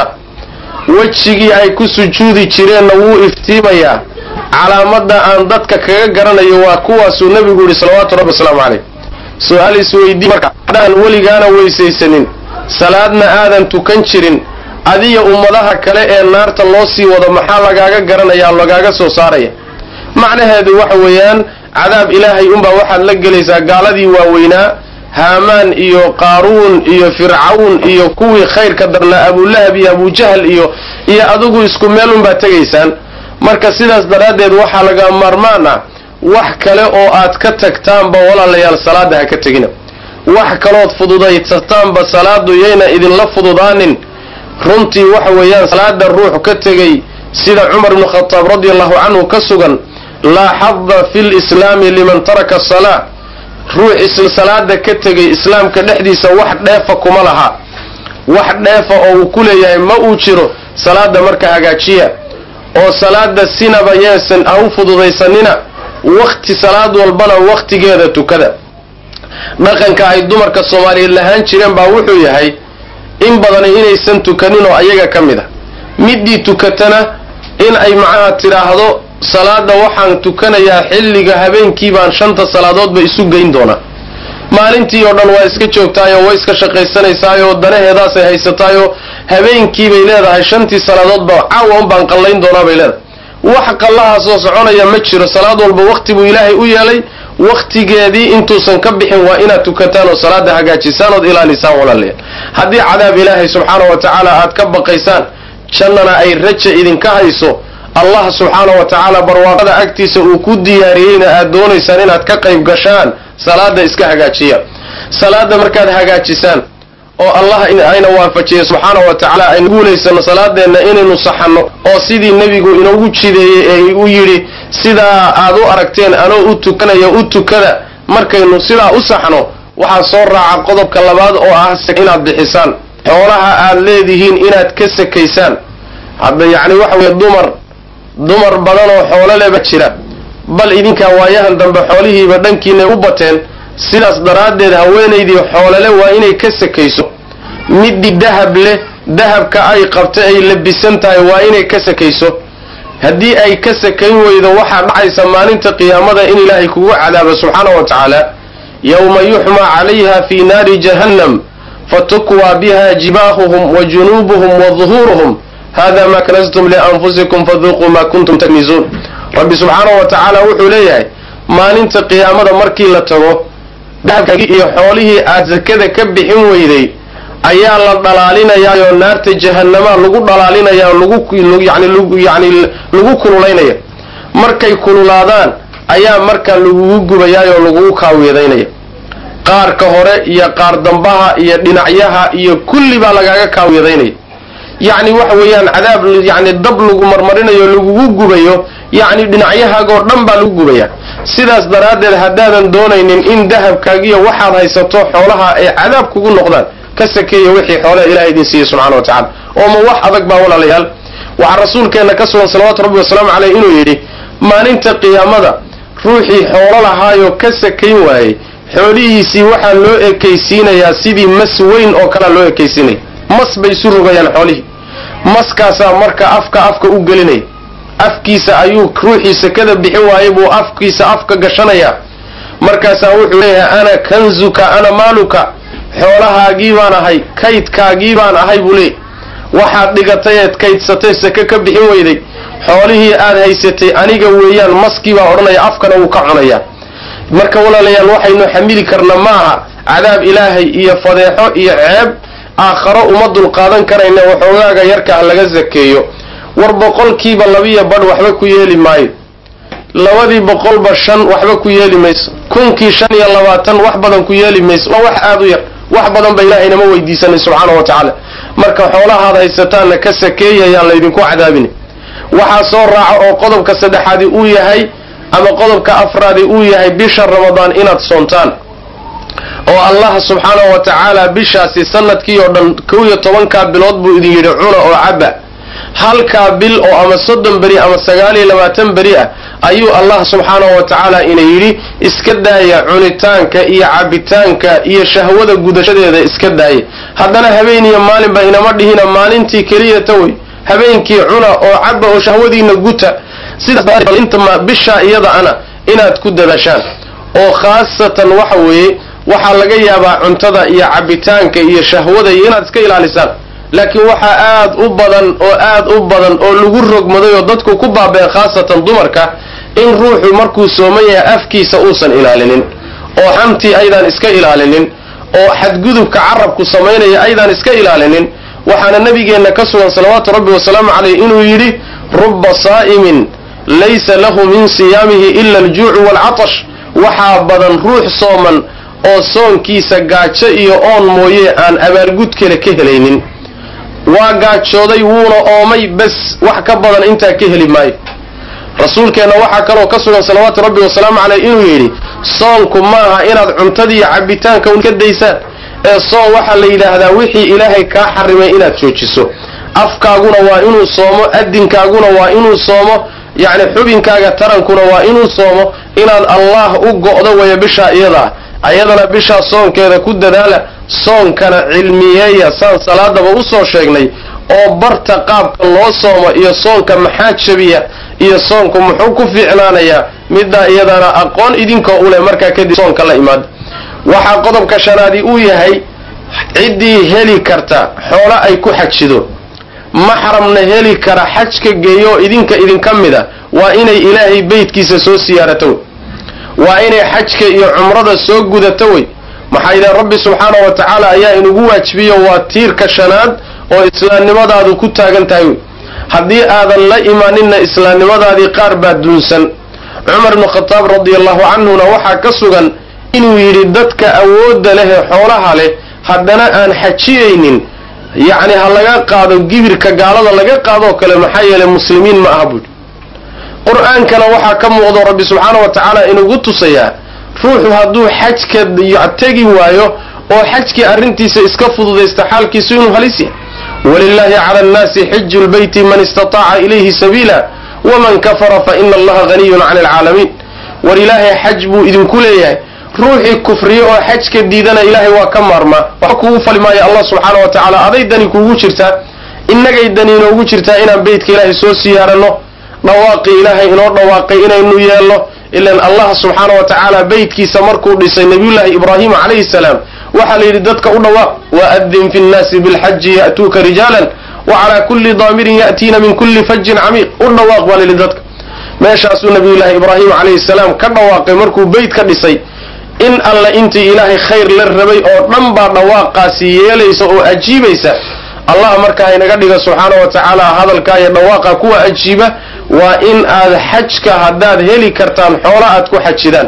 wejigii ay ku sujuudi jireenna wuu iftiimayaa calaamadda aan dadka kaga garanayo waa kuwaasuu nebigu yidhi salawaatu rabbi wasalaamu caleyh su-aal isweydii marka haddaan weligaana weysaysanin salaadna aadan tukan jirin adiya ummadaha kale ee naarta loo sii wado maxaa lagaaga garanaya lagaaga soo saaraya macnaheedu waxa weeyaan cadaab ilaahay unbaa waxaad la gelaysaa gaaladii waaweynaa haamaan iyo qaaruun iyo fircawn iyo kuwii khayrka darnaa abulahab iyo abujahl iyo iyo adigu isku meel unbaad tegaysaan marka sidaas daraaddeed waxaa laga maarmaan ah wax kale oo aad ka tagtaanba walaalayaal salaada ha ka tegina wax kalood fududaysataanba salaadu yayna idinla fududaanin runtii waxa weeyaan salaada ruux ka tegay sida cumar ibnu khataab radi allahu canhu ka sugan laa xada fi lislaami liman taraka asalaa ruux isla salaada ka tegay islaamka dhexdiisa wax dheefa kuma laha wax dheefa oo uu ku leeyahay ma uu jiro salaada marka hagaajiya oo salaada sinaba yeesan ha u fududaysanina wakti salaad walbana wakhtigeeda tukada dhaqanka ay dumarka soomaaliyeed lahaan jireen baa wuxuu yahay in badani inaysan tukanin oo ayaga ka mid a midii tukatana in ay macnaha tidhaahdo salaada waxaan tukanayaa xilliga habeenkii baan shanta salaadoodba isu geyn doonaa maalintii oo dhan waa iska joogtaayoo way iska shaqaysanaysaayo danaheedaasay haysataayoo habeenkiibay leedahay shantii salaadoodba caawa un baan qallayn doonaa bay leedahay wax qallahaasoo soconaya ma jiro salaad walba wakti buu ilaahay u yeelay wakhtigeedii intuusan ka bixin waa inaad tukataan oo salaada hagaajisaan ood ilaalisaan walaalayaal haddii cadaab ilaahay subxaana wa tacaala aad ka baqaysaan jannana ay raja idinka hayso allah subxaana wa tacaala barwaaqada agtiisa uu ku diyaariyeyna aad doonaysaan inaad ka qayb gashaan salaada iska hagaajiya salaada markaad hagaajisaan oo allah ayna waafajiya subxaana wa tacaala aynu guulaysano salaadeenna inaynu saxanno oo sidii nebigu inoogu jideeyey ee u yidhi sidaa aad u aragteen anoo u tukanaya u tukada markaynu sidaa u saxno waxaa soo raaca qodobka labaad oo ah inaad bixisaan xoolaha aad leedihiin inaad ka sakaysaan hadda yacni waxa weye dumar dumar badan oo xoolo leba jira bal idinkaa waayahan dambe xoolihiiba dhankiinay u bateen sidaas daraaddeed haweenaydii xoolole waa inay ka sakayso midii dahab leh dahabka ay qabta ay labisan tahay waa inay ka sakayso haddii ay ka sakayn weydo waxaa dhacaysa maalinta qiyaamada in ilaahay kugu cadaabo subxaana wa tacaala yowma yuxmaa calayha fii naari jahannam fatukwaa biha jibaahuhum wa junuubuhum wa duhuuruhum hada ma kanastum lianfusikum faduuquu ma kuntum taknizuun rabbi subxaanahu wa tacaala wuxuu leeyahay maalinta qiyaamada markii la tago dahabkagii iyo xoolihii aad sakada ka bixin weyday ayaa la dhalaalinayaayoo naarta jahanamaa lagu dhalaalinaya laguyani lagu kululaynaya markay kululaadaan ayaa markaa lagugu gubayaayoo lagugu kaawiyedaynaya qaarka hore iyo qaar dambaha iyo dhinacyaha iyo kulli baa lagaaga kaawiyadaynaya yacni waxa weeyaan cadaab yani dab lagu marmarinayo lagugu gubayo yacni dhinacyahaago dhan baa lagu gubaya sidaas daraaddeed haddaadan doonaynin in dahabkaagiyo waxaad haysato xoolaha ay cadaab kugu noqdaan ka sakeeya wixii xoolaha ilahay idin siiyey subxana wa tacala oo ma wax adag baa walaalayaal waxaa rasuulkeenna ka sugan salawaatu rabbi wasalaamu caleyh inuu yidhi maalinta qiyaamada ruuxii xoolo lahaayoo ka sakayn waayey xoolihiisii waxaa loo ekaysiinayaa sidii mas weyn oo kalea loo ekaysiinaya mas bay isu rogayaan xoolihii maskaasaa marka afka afka u gelinaya afkiisa ayuu ruuxii sakada bixin waayay buu afkiisa afka gashanayaa markaasaa wuxuu leeyahay ana kanzuka ana maaluka xoolahaagii baan ahay kaydkaagii baan ahay buu leeyay waxaad dhigatay eed kaydsatay sake ka bixin weyday xoolihii aad haysatay aniga weeyaan maskii baa odhanaya afkana wuu ka cunayaa marka walaalayaal waxaynu xamili karna ma aha cadaab ilaahay iyo fadeexo iyo ceeb aakharo uma dulqaadan karayna waxoogaaga yarka ah laga sakeeyo war boqolkiiba labiyo badh waxba ku yeeli maayo labadii boqolba shan waxba ku yeeli mayso kunkii shan iyo labaatan wax badan ku yeeli mayso waa wax aada u yar wax badan ba ilahay nama weydiisanay subxaana wa tacaala marka xoolahaad haysataanna ka sakeeya ayaan laydinku cadaabin waxaa soo raaca oo qodobka saddexaadi uu yahay ama qodobka afraadi uu yahay bisha ramadaan inaad soontaan oo allah subxaanahu wa tacaala bishaasi sanadkii oo dhan kow iyo tobankaa bilood buu idin yidhi cuna oo caba halkaa bil oo ama soddon beri ama sagaal iyo labaatan beri ah ayuu allah subxaanahu wa tacaala ina yidhi iska daaya cunitaanka iyo cabitaanka iyo shahwada gudashadeeda iska daaya haddana habeen iyo maalinba inama dhihina maalintii keliyata wey habeenkii cuna oo caba oo shahwadiina guta sidaasintama bishaa iyada ana inaad ku dadashaan oo khaasatan waxa weeye waxaa laga yaabaa cuntada iyo cabitaanka iyo shahwada iyo inaad iska ilaalisaan laakiin waxaa aad u badan oo aad u badan oo lagu rogmaday oo dadku ku baabeen khaasatan dumarka in ruuxu markuu sooman yahay afkiisa uusan ilaalinin oo xamtii aydaan iska ilaalinin oo xadgudubka carabku samaynaya aydaan iska ilaalinin waxaana nabigeenna ka sugan salawaatu rabbi wasalaamu caleyh inuu yidhi rubba saa'imin laysa lahu min siyaamihi ila aljuucu waalcatash waxaa badan ruux sooman oo soonkiisa gaajo iyo oon mooye aan abaargud kale ka helaynin waa gaajooday wuuna oomay bes wax ka badan intaa ka heli maayo rasuulkeenna waxaa kaloo ka sugan salawaatu rabbi wasalaamu caleyh inuu yidhi soonku maaha inaad cuntadiiyo cabitaanka un ka daysaan ee soon waxaa la yidhaahdaa wixii ilaahay kaa xarimay inaad joojiso afkaaguna waa inuu soomo adinkaaguna waa inuu soomo yacni xubinkaaga tarankuna waa inuu soomo inaad allah u go'do waya bishaa iyadaa ayadana bishaa soonkeeda ku dadaala soonkana cilmiyeeya saan salaadaba usoo sheegnay oo barta qaabka loo soomo iyo soonka maxaa jabiya iyo soonku muxuu ku fiicnaanayaa middaa iyadana aqoon idinkoo u leh markaa kadib soonka la imaada waxaa qodobka shanaadi uu yahay ciddii heli karta xoolo ay ku xajido maxramna heli kara xajka geeyo idinka idinka mida waa inay ilaahay beytkiisa soo siyaarato wey waa inay xajka iyo cumrada soo gudato wey maxaa yidhaha rabbi subxaana wa tacaala ayaa inugu waajibiyo waa tiirka shanaad oo islaamnimadaadu ku taagan tahay wey haddii aadan la imaaninna islaamnimadaadii qaar baa duunsan cumar ibnu khataab radia allahu canhuna waxaa ka sugan inuu yidhi dadka awoodda leh ee xoolaha leh haddana aan xajiyaynin yacni ha laga qaado gibirka gaalada laga qaadoo kale maxaa yeelay muslimiin ma aha buuhi qur-aankana waxaa ka muuqdo rabbi subxaana wa tacaala inugu tusayaa ruuxu hadduu xajka tegi waayo oo xajkii arrintiisa iska fududaysta xaalkiisu inuu halis yahay walilaahi cala annaasi xiju lbeyti man istataaca ilayhi sabiila waman kafara fa ina allaha haniyun cani alcaalamiin war ilaahay xaj buu idinku leeyahay ruuxii kufriye oo xajka diidana ilaahay waa ka maarmaa wax kugu fali maayo allah subxaana wa tacaala aday dani kuugu jirtaa innagay dani inoogu jirtaa inaan beytka ilaahay soo siyaaranno dhawaaqii ilaahay inoo dhawaaqay inaynu yeelno ilan allah subxaana wa tacaala beytkiisa markuu dhisay nabiyullaahi ibraahima calayhi salaam waxaa la yidhi dadka u dhawaaq waadin fi nnaasi bilxaji ya'tuuka rijaalan wa calaa kulli daamirin ya'tiina min kulli fajin camiiq u dhawaaq baa layidhi dadka meeshaasuu nabiyullaahi ibraahim calayhi salaam ka dhawaaqay markuu beyt ka dhisay in alla intii ilaahay khayr la rabay oo dhan baa dhawaaqaasi yeelaysa oo ajiibaysa allah markaa inaga dhiga subxaana wa tacaala hadalkaa iyo dhawaaqa kuwa ajiiba waa in aad xajka haddaad heli kartaan xoola aad ku xajidaan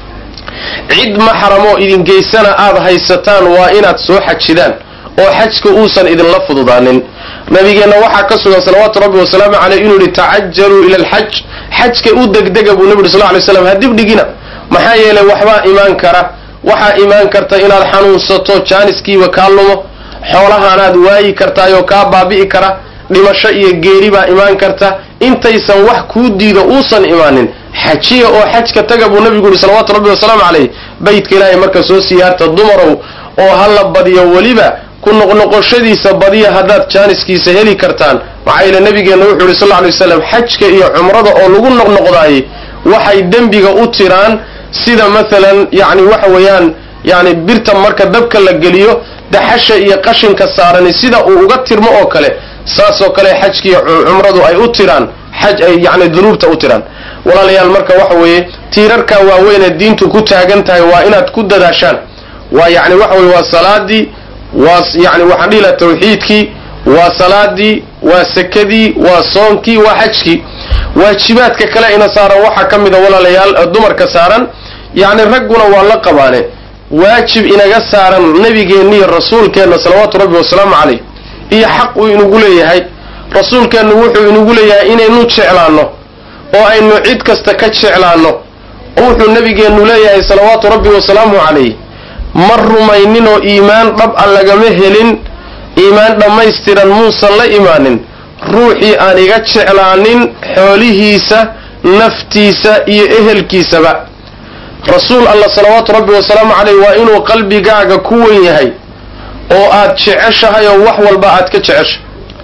cid maxramoo idin geysana aad haysataan waa inaad soo xajidaan oo xajka uusan idinla fududaanin nabigeenna waxaa ka sugan salawaatu rabbi wasalaamu caleyh inuu yihi tacajaluu ila alxaj xajka u degdega buu nabi uri sal lay slam ha dibdhigina maxaa yeelay waxbaa imaan kara waxaa imaan karta inaad xanuunsato jaaniskiiba kaa lumo xoolahaanaad waayi kartaayoo kaa baabi'i kara dhimasho iyo geeri baa imaan karta intaysan wax kuu diido uusan imaanin xajiya oo xajka taga buu nabigu yihi salawaatu rabbi wasalaamu caleyh beytka ilaahay marka soo siyaarta dumarow oo ha la badiyo weliba ku noqnoqoshadiisa badiya haddaad jaaniskiisa heli kartaan maxaa yeele nabigeenna wuxuu yihi sal lla alay waslam xajka iyo cumrada oo lagu noqnoqdaayey waxay dembiga u tiraan sida maalan yani waxa weeyaan yani birta marka dabka la geliyo daxasha iyo qashinka saarani sida uu uga tirmo oo kale saasoo kale xajkiiyo cumradu ay u tiraan xaj ay yani dunuubta u tiraan walaalayaal marka waxa weeye tiirarka waaweyn ee diintu ku taagan tahay waa inaad ku dadaashaan waa yani waxa weye waa salaadii waa yani waxaan dhihi laha tawxiidkii waa salaadii waa sekadii waa soonkii waa xajkii waajibaadka kale ina saaran waxaa ka mida walaalayaal dumarka saaran yacni ragguna waa la qabaane waajib inaga saaran nebigeenna iyo rasuulkeenna salawaatu rabbi wasalaamu caleyh iyo xaq uu inugu leeyahay rasuulkeennu wuxuu inugu leeyahay inaynu jeclaanno oo aynu cid kasta ka jeclaanno wuxuu nebigeennu leeyahay salawaatu rabbi wasalaamu calayh ma rumayninoo iimaan dhab a lagama helin iimaan dhammaystiran muusan la imaanin ruuxii aan iga jeclaanin xoolihiisa naftiisa iyo ehelkiisaba rasuul allah salawaatu rabbi wasalaamu caleyh waa inuu qalbigaaga ku wen yahay oo aad jeceshahay oo wax walba aad ka jeceshay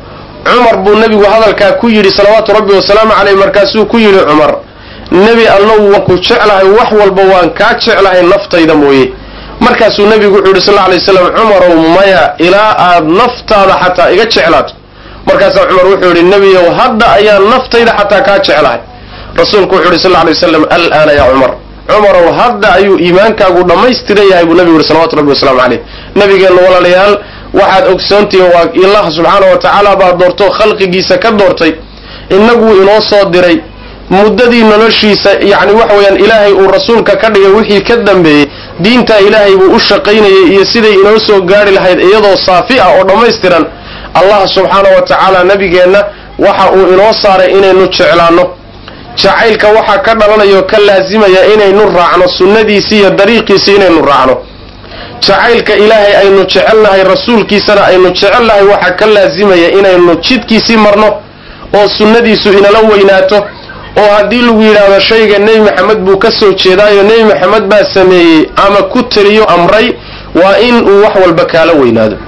cumar buu nebigu hadalkaa ku yidhi salawaatu rabbi wasalaamu caleyh markaasuu ku yidhi cumar nebi allow waan ku jeclahay wax walba waan kaa jeclahay naftayda mooye markaasuu nebigu wuxuu yidhi sal lla alay slam cumarow maya ilaa aad naftaada xataa iga jeclaato markaasaa cumar wuxuu yidhi nebiyow hadda ayaan naftayda xataa kaa jeclahay rasuulku wuxuu yidhi sal lla alay waslam alaana yaa cumar cumarow hadda ayuu iimaankaagu dhammaystiran yahay buu nebigu yidhi salawatu rabbi wasalaamu caleyh nabigeenna walaalayaal waxaad ogsoontihiin waa allah subxaana wa tacaala baa doorto khalqigiisa ka doortay innaguu inoo soo diray muddadii noloshiisa yacni waxa weeyaan ilaahay uu rasuulka ka dhigay wixii ka dambeeyey diintaa ilaahay buu u shaqaynayay iyo siday inoo soo gaari lahayd iyadoo saafi ah oo dhammaystiran allah subxaana wa tacaala nabigeenna waxa uu inoo saaray inaynu jeclaanno jacaylka waxaa ka dhalanaya oo ka laasimaya inaynu raacno sunnadiisii iyo dariiqiisii inaynu raacno jacaylka ilaahay aynu jecelnahay rasuulkiisana aynu jecelnahay waxaa ka laasimaya inaynu jidkiisii marno oo sunnadiisu inala weynaato oo haddii lagu yidhaahdo shayga nebi maxamed buu ka soo jeedaayo nebi maxamed baa sameeyey ama ku teliyo amray waa in uu wax walba kaala weynaado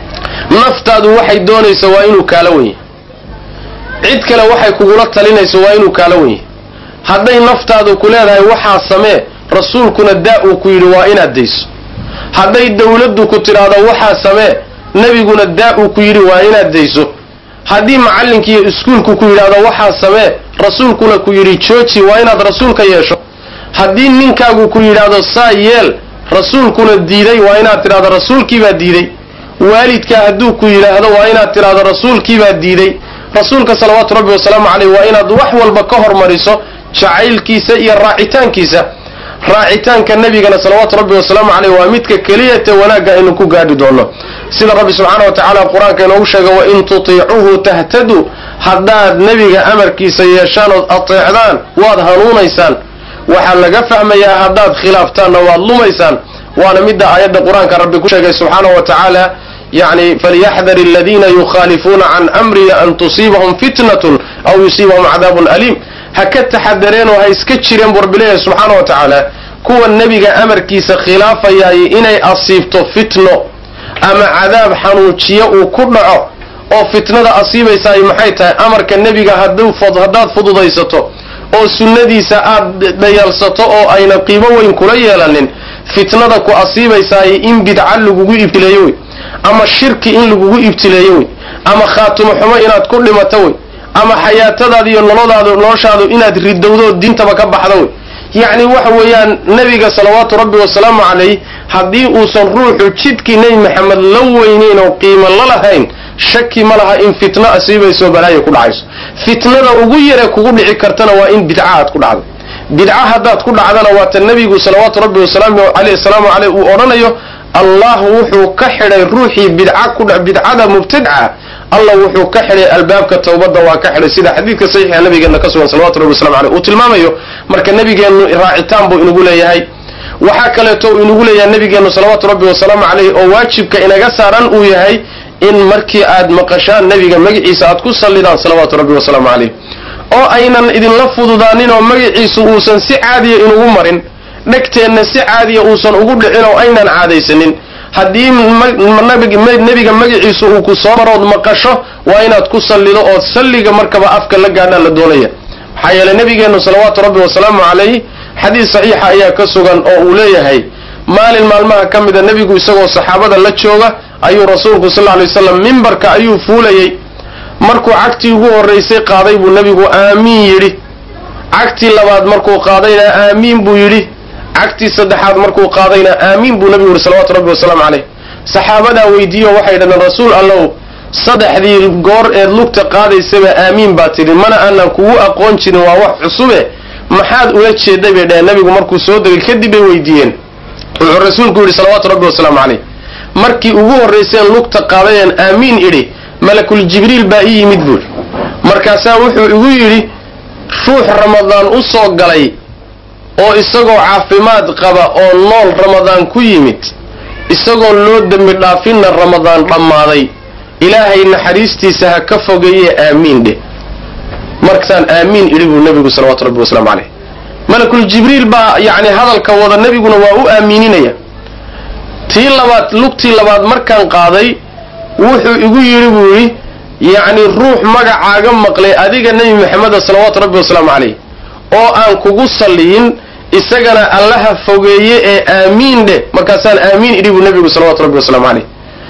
naftaadu waxay doonayso waa inuu kaala wenyahy cid kale waxay kugula talinayso waa inuu kaala wenyahy hadday naftaadu ku leedahay waxaa samee rasuulkuna daa uu ku yidhi waa inaad dayso hadday dawladdu ku tidhaahdo waxaa samee nebiguna daa uu ku yidhi waa inaad dayso haddii macallinkiiyo iskuulku ku yidhaahdo waxaa samee rasuulkuna ku yidhi jooji waa inaad rasuulka yeesho haddii ninkaagu ku yidhaahdo saa yeel rasuulkuna diiday waa inaad tidhahdo rasuulkiibaa diiday waalidkaa hadduu ku yidhaahdo waa inaad tidhahdo rasuulkiibaa diiday rasuulka salawaatu rabbi wasalaamu caleyh waa inaad wax walba ka hormariso jacaylkiisa iyo raacitaankiisa raacitaanka nebigana salawaatu rabbi wasalaamu caleyh waa midka keliyata wanaagga aynu ku gaadhi doono sida rabbi subxaana wa tacaala qur-aanka inoogu sheega wain tutiicuhu tahtaduu haddaad nebiga amarkiisa yeeshaan ood ateecdaan waad hanuunaysaan waxaa laga fahmayaa haddaad khilaaftaanna waad lumaysaan waana midda aayadda qur-aanka rabbi ku sheegay subxaana wa tacaala yani falyaxdar aladiina yukhaalifuuna can amrihi an tusiibahum fitnatun aw yusiibahum cadaabun aliim ha ka taxadareen oo ha iska jireen buu rabbi leeyahay subxaana wa tacaala kuwa nebiga amarkiisa khilaafayaay inay asiibto fitno ama cadaab xanuujiyo uu ku dhaco oo fitnada asiibaysaay maxay tahay amarka nebiga haddaad fududaysato oo sunnadiisa aad dhayalsato oo ayna qiimo weyn kula yeelanin fitnada ku asiibaysaay in bidca lagugu ibtileeyo wey ama shirki in lagugu ibtileeyo wey ama khaatimo xumo inaad ku dhimato wey ama xayaatadaada iyo nolodaada noloshaadu inaad ridowdo diintaba ka baxdo wey yacni waxa weeyaan nebiga salawaatu rabbi wasalaamu calayh haddii uusan ruuxu jidkii nebi maxamed la weynayn oo qiimo la lahayn shaki ma laha in fitno asiibayso balaayo ku dhacayso fitnada ugu yare kugu dhici kartana waa in bidca aad ku dhacdo bidca haddaad ku dhacdana waata nebigu salawaatu rabbi wasalaamu caleyh uu odhanayo allah wuxuu ka xidhay ruuxii bidca ku bidcada mubtadca allah wuxuu ka xidhay albaabka tawbadda waa ka xidhay sida xadiidka saxiixa nabigeena ka sugan salawatu rabbi waslamu aleyh uu tilmaamayo marka nabigeennu raacitaan buu inagu leeyahay waxaa kaleeto uu inagu leeyahay nabigeennu salawaatu rabbi wasalaamu caleyh oo waajibka inaga saaran uu yahay in markii aad maqashaan nebiga magaciisa aad ku sallidaan salawaatu rabbi wasalaamu caleyh oo aynan idinla fududaanin oo magaciisu uusan si caadiya inugu marin dhegteenna si caadiya uusan ugu dhicin oo aynan caadaysanin haddii nebiga magaciisu uu ku soo marood maqasho waa inaad ku sallido oo salliga markaba afka la gaadhaa la doonaya maxaa yeeley nebigeennu salawaatu rabbi wasalaamu calayh xadiis saxiixa ayaa ka sugan oo uu leeyahay maalin maalmaha ka mida nebigu isagoo saxaabada la jooga ayuu rasuulku sal lla alay waslam mimbarka ayuu fuulayey markuu cagtii ugu horraysay qaaday buu nebigu aamiin yidhi cagtii labaad markuu qaadayna aamiin buu yidhi cagtii saddexaad markuu qaadayna aamiin buu nebigu yihi salawatu rabbi wasalaamu caleyh saxaabadaa weydiiyo waxay dhahdeen rasuul allow saddexdii goor eed lugta qaadaysaba aamiin baa tidhi mana aanan kugu aqoon jirin waa wax cusube maxaad ula jeeday bay dhaheen nebigu markuu soo degay kadib bay weydiiyeen wuxuu rasuulku yidhi salawaatu rabbi wasalaamu caleyh markii ugu horrayseen lugta qaadayeen aamiin idhi malakul jibriil baa ii yimid buuri markaasaa wuxuu igu yidhi ruux ramadaan u soo galay oo isagoo caafimaad qaba oo nool ramadaan ku yimid isagoon loo dembi dhaafinna ramadaan dhammaaday ilaahay naxariistiisa ha ka fogeeye aamiin dheh markaasaan aamiin idhi buu nebigu salawatu rabbi wasalaamu caleyh malakul jibriil baa yacni hadalka wada nebiguna waa u aamiininaya tii labaad lugtii labaad markaan qaaday wuxuu igu yidhi buu yidhi yacni ruux magacaaga maqlay adiga nebi maxameda salawaatu rabbi wasalaamu caleyh oo aan kugu salliyin isagana allaha fogeeye ee aamiin dheh markaasaan aamiin idhi buu nebigu salawatu rabbi wasalaamu caleyh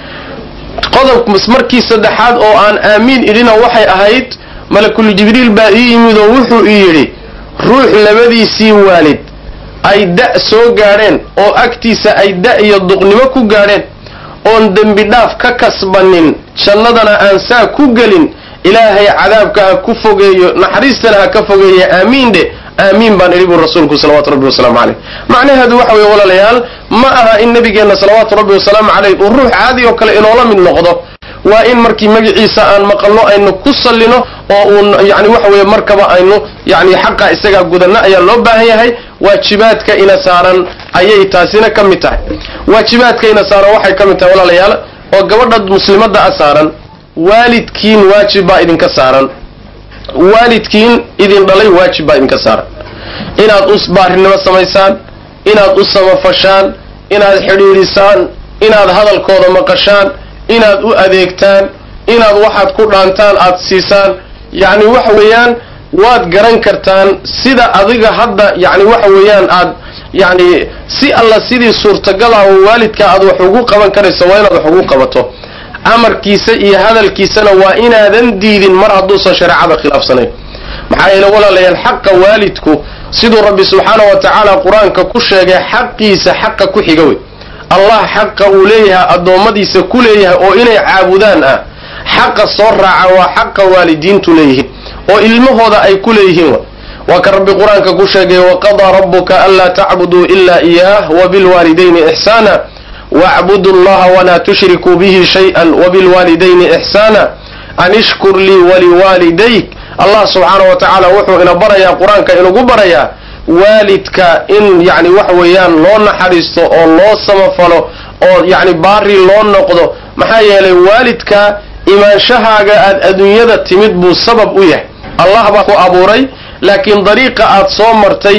qodob markii saddexaad oo aan aamiin idhina waxay ahayd malakul jibriil baa ii yimid oo wuxuu ii yidhi ruux labadiisii waalid ay da' soo gaadheen oo agtiisa ay da' iyo duqnimo ku gaadheen oon dembi dhaaf ka kasbanin jannadana aan saa ku gelin ilaahay cadaabka ha ku fogeeyo naxariistana ha ka fogeeye aamiin dhe aamiin baan idhi buu rasuulku salawaatu rabbi wasalaamu caleyh macnaheedu waxa weeye walaalayaal ma aha in nabigeenna salawaatu rabbi wasalaamu caleyh uu ruux caadi oo kale inoola mid noqdo waa in markii magaciisa aan maqalno aynu ku sallino oo uun yani waxa weeye markaba aynu yani xaqa isagaa gudanno ayaa loo baahan yahay waajibaadka ina saaran ayay taasina ka mid tahay waajibaadka ina saaran waxay ka mid tahay walaalayaal oo gabadha muslimadda a saaran waalidkiin waajib baa idinka saaran waalidkiin idin dhalay waajib baa idinka saaran inaad u baarinimo samaysaan inaad u samafashaan inaad xidhiidhisaan inaad hadalkooda maqashaan inaad u adeegtaan inaad waxaad ku dhaantaan aad siisaan yacni waxa weeyaan waad garan kartaan sida adiga hadda yacni waxa weeyaan aad yacni si alla sidii suurtagal ah oo waalidka aad wax ugu qaban karayso waa inaad wax ugu qabato amarkiisa iyo hadalkiisana waa inaadan diidin mar hadduusan shareecada khilaafsanayn maxaa yeele walaalayaal xaqa waalidku siduu rabbi subxaana wa tacaala qur-aanka ku sheegay xaqiisa xaqa ku xiga wey allah xaqa uu leeyahay addoommadiisa ku leeyahay oo inay caabudaan ah xaqa soo raaca waa xaqa waalidiintu leeyihiin oo ilmahooda ay ku leeyihiin waa ka rabbi qur-aanka ku sheegay waqadaa rabbuka anlaa tacbuduu ila iyaah wabilwaalidayni ixsaana wacbudu llaha walaa tushrikuu bihi shayئa wabilwaalidayni ixsaana an ishkur lii waliwaalidayk allah subxaana wa tacaala wuxuu ina barayaa qur-aanka inugu barayaa waalidka in yani waxa weeyaan loo naxariisto oo loo samafalo oo yani baari loo noqdo maxaa yeelay waalidka imaanshahaaga aad adduunyada timid buu sabab u yahay allah baa ku abuuray laakiin dariiqa aad soo martay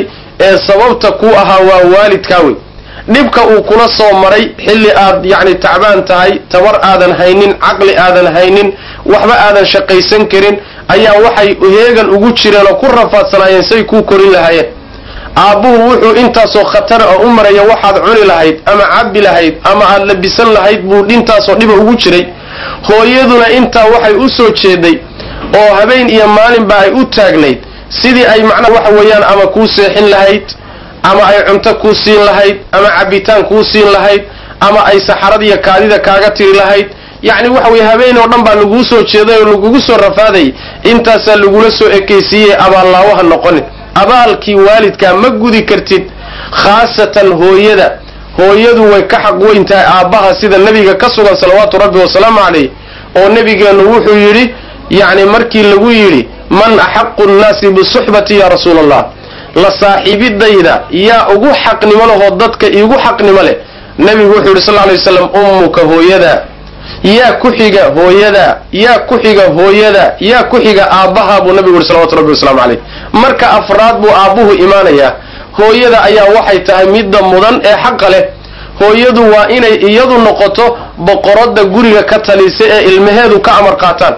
ee sababta kuu ahaa waa waalidkaa wey dhibka uu kula soo maray xilli aad yacni tacbaan tahay tabar aadan haynin caqli aadan haynin waxba aadan shaqaysan karin ayaa waxay heegan ugu jireen oo ku rafaadsanaayeen say kuu korin lahaayeen aabbuhu wuxuu intaasoo khatara oo u maraya waxaad cuni lahayd ama cabbi lahayd ama aad labisan lahayd buu intaasoo dhiba ugu jiray hooyaduna intaa waxay u soo jeeday oo habeen iyo maalinba ay u taagnayd sidii ay macnaha waxa weeyaan ama kuu seexin lahayd ama ay cunto kuu siin lahayd ama cabbitaan kuu siin lahayd ama ay saxarad iyo kaadida kaaga tiri lahayd yacni waxa weye habeen oo dhan baa laguu soo jeeday oo lagugu soo rafaadayay intaasaa lagula soo ekaysiiyey abaallaawaha noqonin abaalkii waalidkaa ma gudi kartid khaasatan hooyada hooyadu way ka xaq weyn tahay aabbaha sida nebiga ka sugan salawaatu rabbi wasalaamu calayh oo nebigeennu wuxuu yidhi yacni markii lagu yidhi man axaqu nnaasi bisuxbati ya rasuula allah la saaxiibidayda yaa ugu xaqnimo lehoo dadka iigu xaqnimo leh nebigu wuxuu yidhi sal lla lay waslam ummuka hooyada yaa ku xiga hooyada yaa ku xiga hooyada yaa ku xiga aabbaha buu nabigu yidhi salawatu rabbi wasalaamu calayh marka afraad buu aabbuhu imaanayaa hooyada ayaa waxay tahay midda mudan ee xaqa leh hooyadu waa inay iyadu noqoto boqoradda guriga ka talisa ee ilmaheedu ka amar qaataan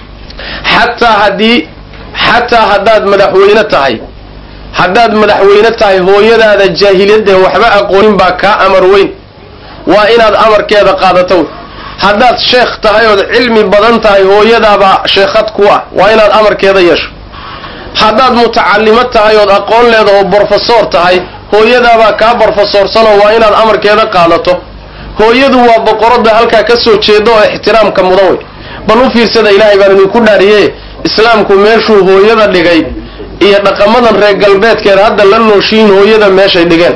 xataa haddii xataa haddaad madaxweyne tahay haddaad madaxweyne tahay hooyadaada jaahiliyadeen waxba aqoonin baa kaa amar weyn waa inaad amarkeeda qaadato haddaad sheekh tahay ood cilmi badan tahay hooyadaabaa sheekhad ku ah waa inaad amarkeeda yeesho haddaad mutacalimo tahay ood aqoon leedaho brofesor tahay hooyadaabaa kaa brofesorsanoo waa inaad amarkeeda qaadato hooyadu waa boqoradda halkaa ka soo jeeda oo ixtiraamka mudan wey bal u fiirsada ilaahay baan idinku dhaariye islaamku meeshuu hooyada dhigay iyo dhaqamadan reer galbeedkeed hadda la nooshiin hooyada meeshay dhigeen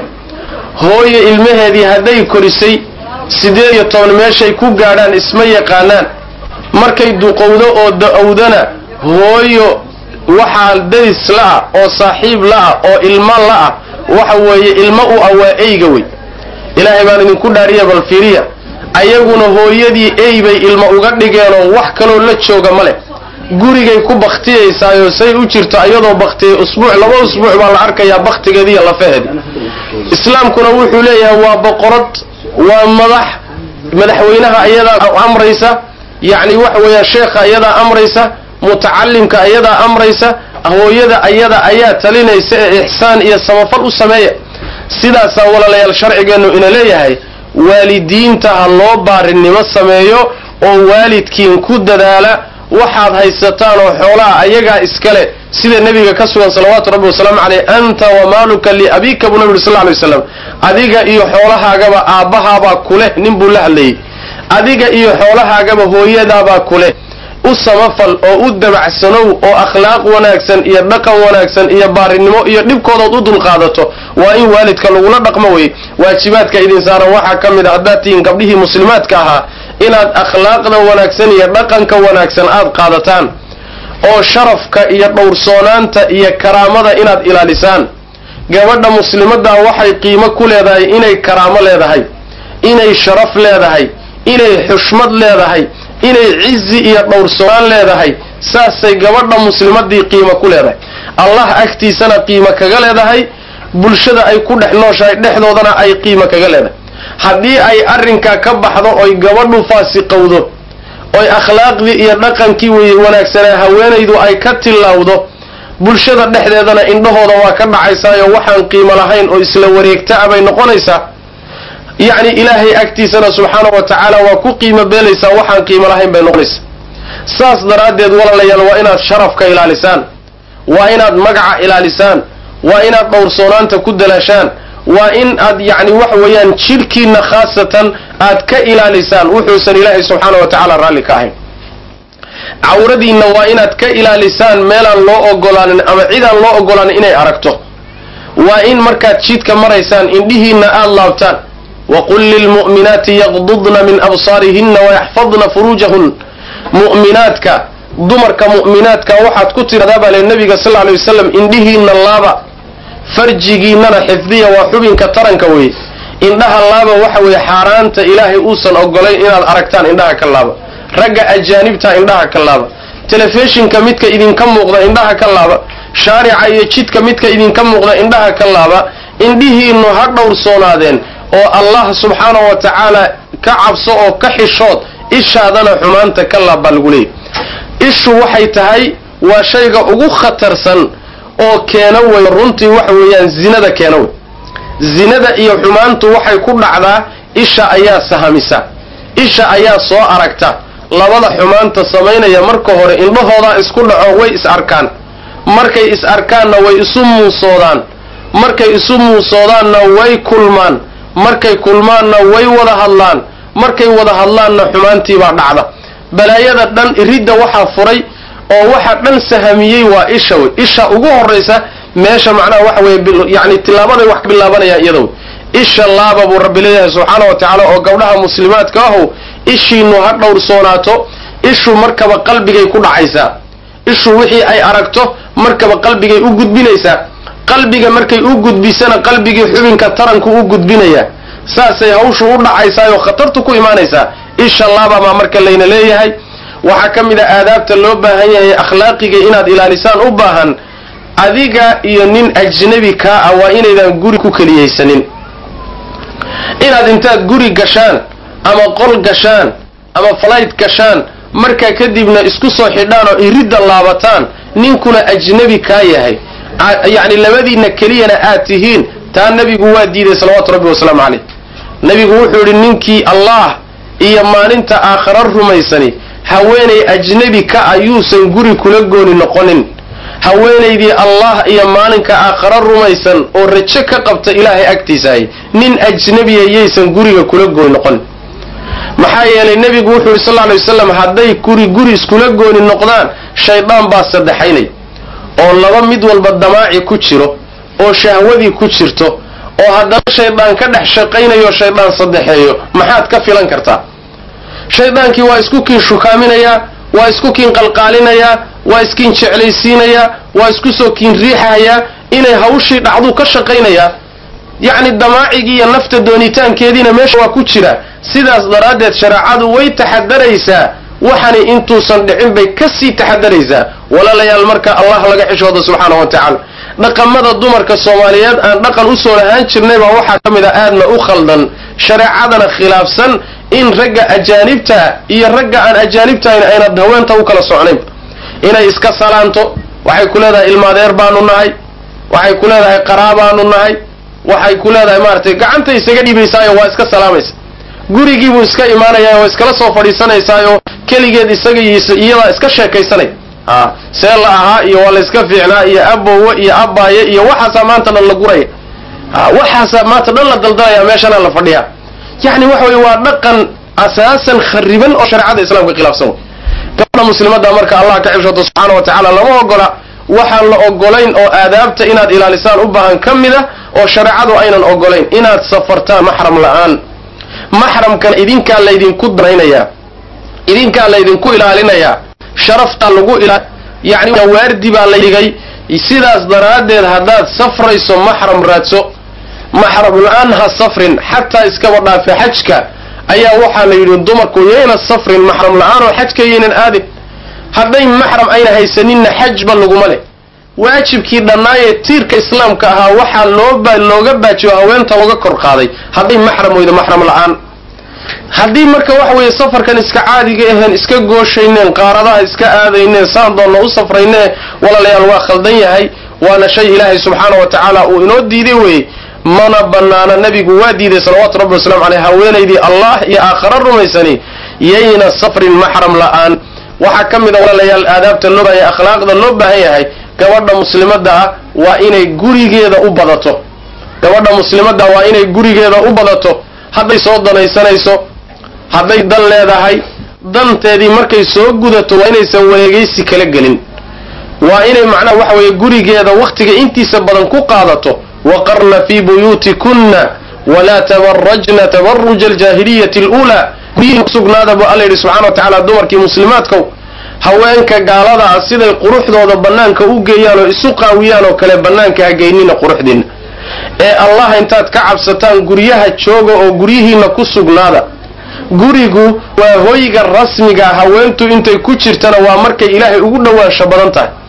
hooye ilmaheedii hadday korisay siddeed iyo toban meeshay ku gaadhaan isma yaqaanaan markay duqowdo oo da-owdana hooyo waxaa daris la-ah oo saaxiib la-ah oo ilmo la-ah waxa weeye ilmo u ah waa eyga wey ilaahay baan idinku dhaariya bal fiiriya ayaguna hooyadii ey bay ilmo uga dhigeenoo wax kaloo la jooga ma leh gurigay ku baktiyaysaayoo say u jirto iyadoo baktiyay usbuuc laba usbuuc baa la arkayaa baktigeediiyo lafaheedi islaamkuna wuxuu leeyahay waa boqorad waa madax madaxweynaha iyadaa amraysa yacni waxa weeyaa sheekha iyadaa amraysa mutacalimka iyadaa amraysa hooyada ayada ayaa talinaysa ee ixsaan iyo samafal u sameeya sidaasaa walaalayaal sharcigeennu ina leeyahay waalidiinta ha loo baarinimo sameeyo oo waalidkiin ku dadaala waxaad haysataan oo xoolaha ayagaa iskale sida nebiga ka sugan salawaatu rabbi wasalaamu caleyh anta wamaaluka liabika buu nabi uri sal ly slam adiga iyo xoolahaagaba aabbahaabaa kuleh nin buu la hadlayay adiga iyo xoolahaagaba hooyadaabaa kuleh u samafal oo u dabacsanow oo akhlaaq wanaagsan iyo dhaqan wanaagsan iyo baarinimo iyo dhibkoodood u dulqaadato waa in waalidka lagula dhaqmo wey waajibaadka idin saaran waxaa ka mid a haddaad tihiin gabdhihii muslimaadka ahaa inaad akhlaaqda wanaagsan iyo dhaqanka wanaagsan aad qaadataan oo sharafka iyo dhowrsoonaanta iyo karaamada inaad ilaalisaan gabadha muslimadda waxay qiimo ku leedahay inay karaamo leedahay inay sharaf leedahay inay xushmad leedahay inay cizi iyo dhowrsoonaan leedahay saasay gabadha muslimadii qiimo ku leedahay allah agtiisana qiimo kaga leedahay bulshada ay ku dhex nooshahay dhexdoodana ay qiimo kaga leedahay haddii ay arrinkaa ka baxdo oy gabadhu faasiqowdo oy akhlaaqdii iyo dhaqankii wanaagsanaa haweenaydu ay ka tillaawdo bulshada dhexdeedana indhahooda waa ka dhacaysaayo waxaan qiimo lahayn oo isla wareegtaa bay noqonaysaa yacni ilaahay agtiisana subxaanahu wa tacaala waa ku qiimo beelaysaa waxaan qiimo lahayn bay noqonaysaa saas daraaddeed walaalayaal waa inaad sharafka ilaalisaan waa inaad magaca ilaalisaan waa inaad dhowrsoonaanta ku dalaashaan waa in aad yacni waxa weeyaan jidhkiinna khaasatan aad ka ilaalisaan wuxuusan ilaahay subxaana wa tacaala raalli ka ahayn cawradiinna waa inaad ka ilaalisaan meelaan loo ogolaanin ama cidaan loo ogolaanin inay aragto waa in markaad jidka maraysaan indhihiinna aad laabtaan waqul lilmu'minaati yaqdudna min absaarihinna wayaxfadna furuujahun mu'minaadka dumarka mu'minaadka waxaad ku tidhahdaa baa le nabiga sal lla alay wasalam indhihiinna laaba farjigiinnana xifdiya waa xubinka taranka weeye indhaha laaba waxa weeye xaaraanta ilaahay uusan ogolayn inaad aragtaan indhaha ka laaba ragga ajaanibta indhaha ka laaba telefishinka midka idinka muuqda indhaha ka laaba shaarica iyo jidka midka idinka muuqda indhaha ka laaba indhihiinnu ha dhowrsoonaadeen oo allah subxaanahu wa tacaala ka cabso oo ka xishood ishaadana xumaanta ka laab baa lagu leeyay ishu waxay tahay waa shayga ugu khatarsan oo keena wey runtii waxa weeyaan zinada keena wey zinada iyo xumaantu waxay ku dhacdaa isha ayaa sahamisa isha ayaa soo aragta labada xumaanta samaynaya marka hore indhahoodaa isku dhaco way is arkaan markay is arkaanna way isu muusoodaan markay isu muusoodaanna way kulmaan markay kulmaanna way wada hadlaan markay wada hadlaanna xumaantiibaa dhacda balaayada dhan iridda waxaa furay oo waxa dhan sahamiyey waa isha wey isha ugu horaysa meesha macnaha waxa weye yani tilaabaday wax ka bilaabanayaan iyada wey isha laaba buu rabbi leeyahay subxaana wa tacaala oo gabdhaha muslimaadka ahow ishiinu ha dhowrsoonaato ishu markaba qalbigay ku dhacaysaa ishu wixii ay aragto markaba qalbigay u gudbinaysaa qalbiga markay u gudbisana qalbigii xubinka taranku u gudbinayaa saasay hawshu u dhacaysaayoo khatartu ku imaanaysaa isha laaba baa marka layna leeyahay waxaa ka mid a aadaabta loo baahan yahay akhlaaqiga inaad ilaalisaan u baahan adiga iyo nin ajnabi kaa ah waa inaydan guri ku keliyaysanin inaad intaad guri gashaan ama qol gashaan ama flayt gashaan markaa kadibna isku soo xidhaan oo iridda laabataan ninkuna ajnabi kaa yahay yacni labadiinna keliyana aad tihiin taa nebigu waa diiday salawaatu rabbi wasalaamu caleyh nebigu wuxuu idhi ninkii allah iyo maalinta aakhara rumaysani haweenay ajnabi ka ah yuusan guri kula gooni noqonin haweenaydii allah iyo maalinka aakhara rumaysan oo rajo ka qabta ilaahay agtiisahay nin ajnabiya yaysan guriga kula gooni noqonin maxaa yeelay nebigu wuxuu yidhi sal lla alay wasalam hadday guri guri iskula gooni noqdaan shaydaan baa saddexaynay oo laba mid walba damaaci ku jiro oo shahwadii ku jirto oo haddana shaydaan ka dhex shaqaynayo shaydaan saddexeeyo maxaad ka filan kartaa shaydaankii waa isku kiin shukaaminayaa waa isku kiin qalqaalinayaa waa iskiin jeclaysiinayaa waa isku soo kiin riixayaa inay hawshii dhacduu ka shaqaynayaa yacni damaacigii iyo nafta doonitaankeediina meesha waa ku jira sidaas daraaddeed shareecadu way taxadaraysaa waxani intuusan dhicin bay ka sii taxadaraysaa walaalayaal marka allah laga xishooda subxaana wa tacaala dhaqamada dumarka soomaaliyeed aan dhaqan usoo lahaan jirnay baa waxaa ka mid a aadna u khaldan shareecadana khilaafsan in ragga ajaanibta iyo ragga aan ajaanibtahayn aynad haweenta u kala socnayn inay iska salaanto waxay ku leedahay ilmaadeer baanu nahay waxay ku leedahay qaraabaanu nahay waxay ku leedahay maaratay gacanta isaga dhiibaysaayo waa iska salaamaysa gurigiibuu iska imaanayaa waa iskala soo fadhiisanaysaayo keligeed isaga iyadaa iska sheekaysanay a see la ahaa iyo waa la iska fiicnaa iyo abowe iyo abaaye iyo waxaasaa maanta dhan la guraya waxaasaa maanta dhan la daldalaya meeshana la fadhiyaa yacni waxa weye waa dhaqan asaasan khariban oo shareecada islaamka khilaafsan wey gabadha muslimadda marka allah ka xibshato subxaana wa tacaala lama ogola waxaan la ogolayn oo aadaabta inaad ilaalisaan u baahan ka mid a oo shareecadu aynan ogolayn inaad safartaan maxram la-aan maxramkana idinkaa laydinku danaynayaa idinkaa laydinku ilaalinayaa sharaftaa lagu ila yani waardi baa la dhigay sidaas daraaddeed haddaad safrayso maxram raadso maxram la-aan ha safrin xataa iskaba dhaafe xajka ayaa waxaa la yidhi dumarku yayna safrin maxram la-aan oo xajka yaynan aadin hadday maxram ayna haysaninna xajba laguma leh waajibkii dhannaayee tiirka islaamka ahaa waxaa loo looga baajiyo haweenta looga kor qaaday hadday maxram weydo maxram la-aan haddii marka waxa weeye safarkan iska caadiga aheen iska gooshayneen qaaradaha iska aadayneen saan doonna u safraynee walaalayaal waa khaldan yahay waana shay ilaahay subxaana wa tacaala uu inoo diiday weeye mana banaana nebigu waa diiday salawaatu rabbi wasalamu caleyh haweenaydii allah iyo aakhara rumaysani yayna safrin maxram la-aan waxaa ka mid a walaalayaal aadaabta loo baahanya akhlaaqda loo baahan yahay gabadha muslimadda ah waa inay gurigeeda u badato gabadha muslimadda waa inay gurigeeda u badato hadday soo danaysanayso hadday dan leedahay danteedii markay soo gudato waa inaysan wareegaysi kala gelin waa inay macnaha waxa weeye gurigeeda wakhtiga intiisa badan ku qaadato waqarna fii buyuutikunna walaa tabarajna tabaruja aljaahiliyati aluulaa guryihiin kusugnaada buu alla yidhi subxana wa tacaala dumarkii muslimaadkow haweenka gaalada ah siday quruxdooda bannaanka u geeyaan oo isu qaawiyaan oo kale bannaanka ha geynina quruxdiinna ee allah intaad ka cabsataan guryaha jooga oo guryihiinna ku sugnaada gurigu waa hoyga rasmiga haweentu intay ku jirtana waa markay ilaahay ugu dhowaansho badan tahay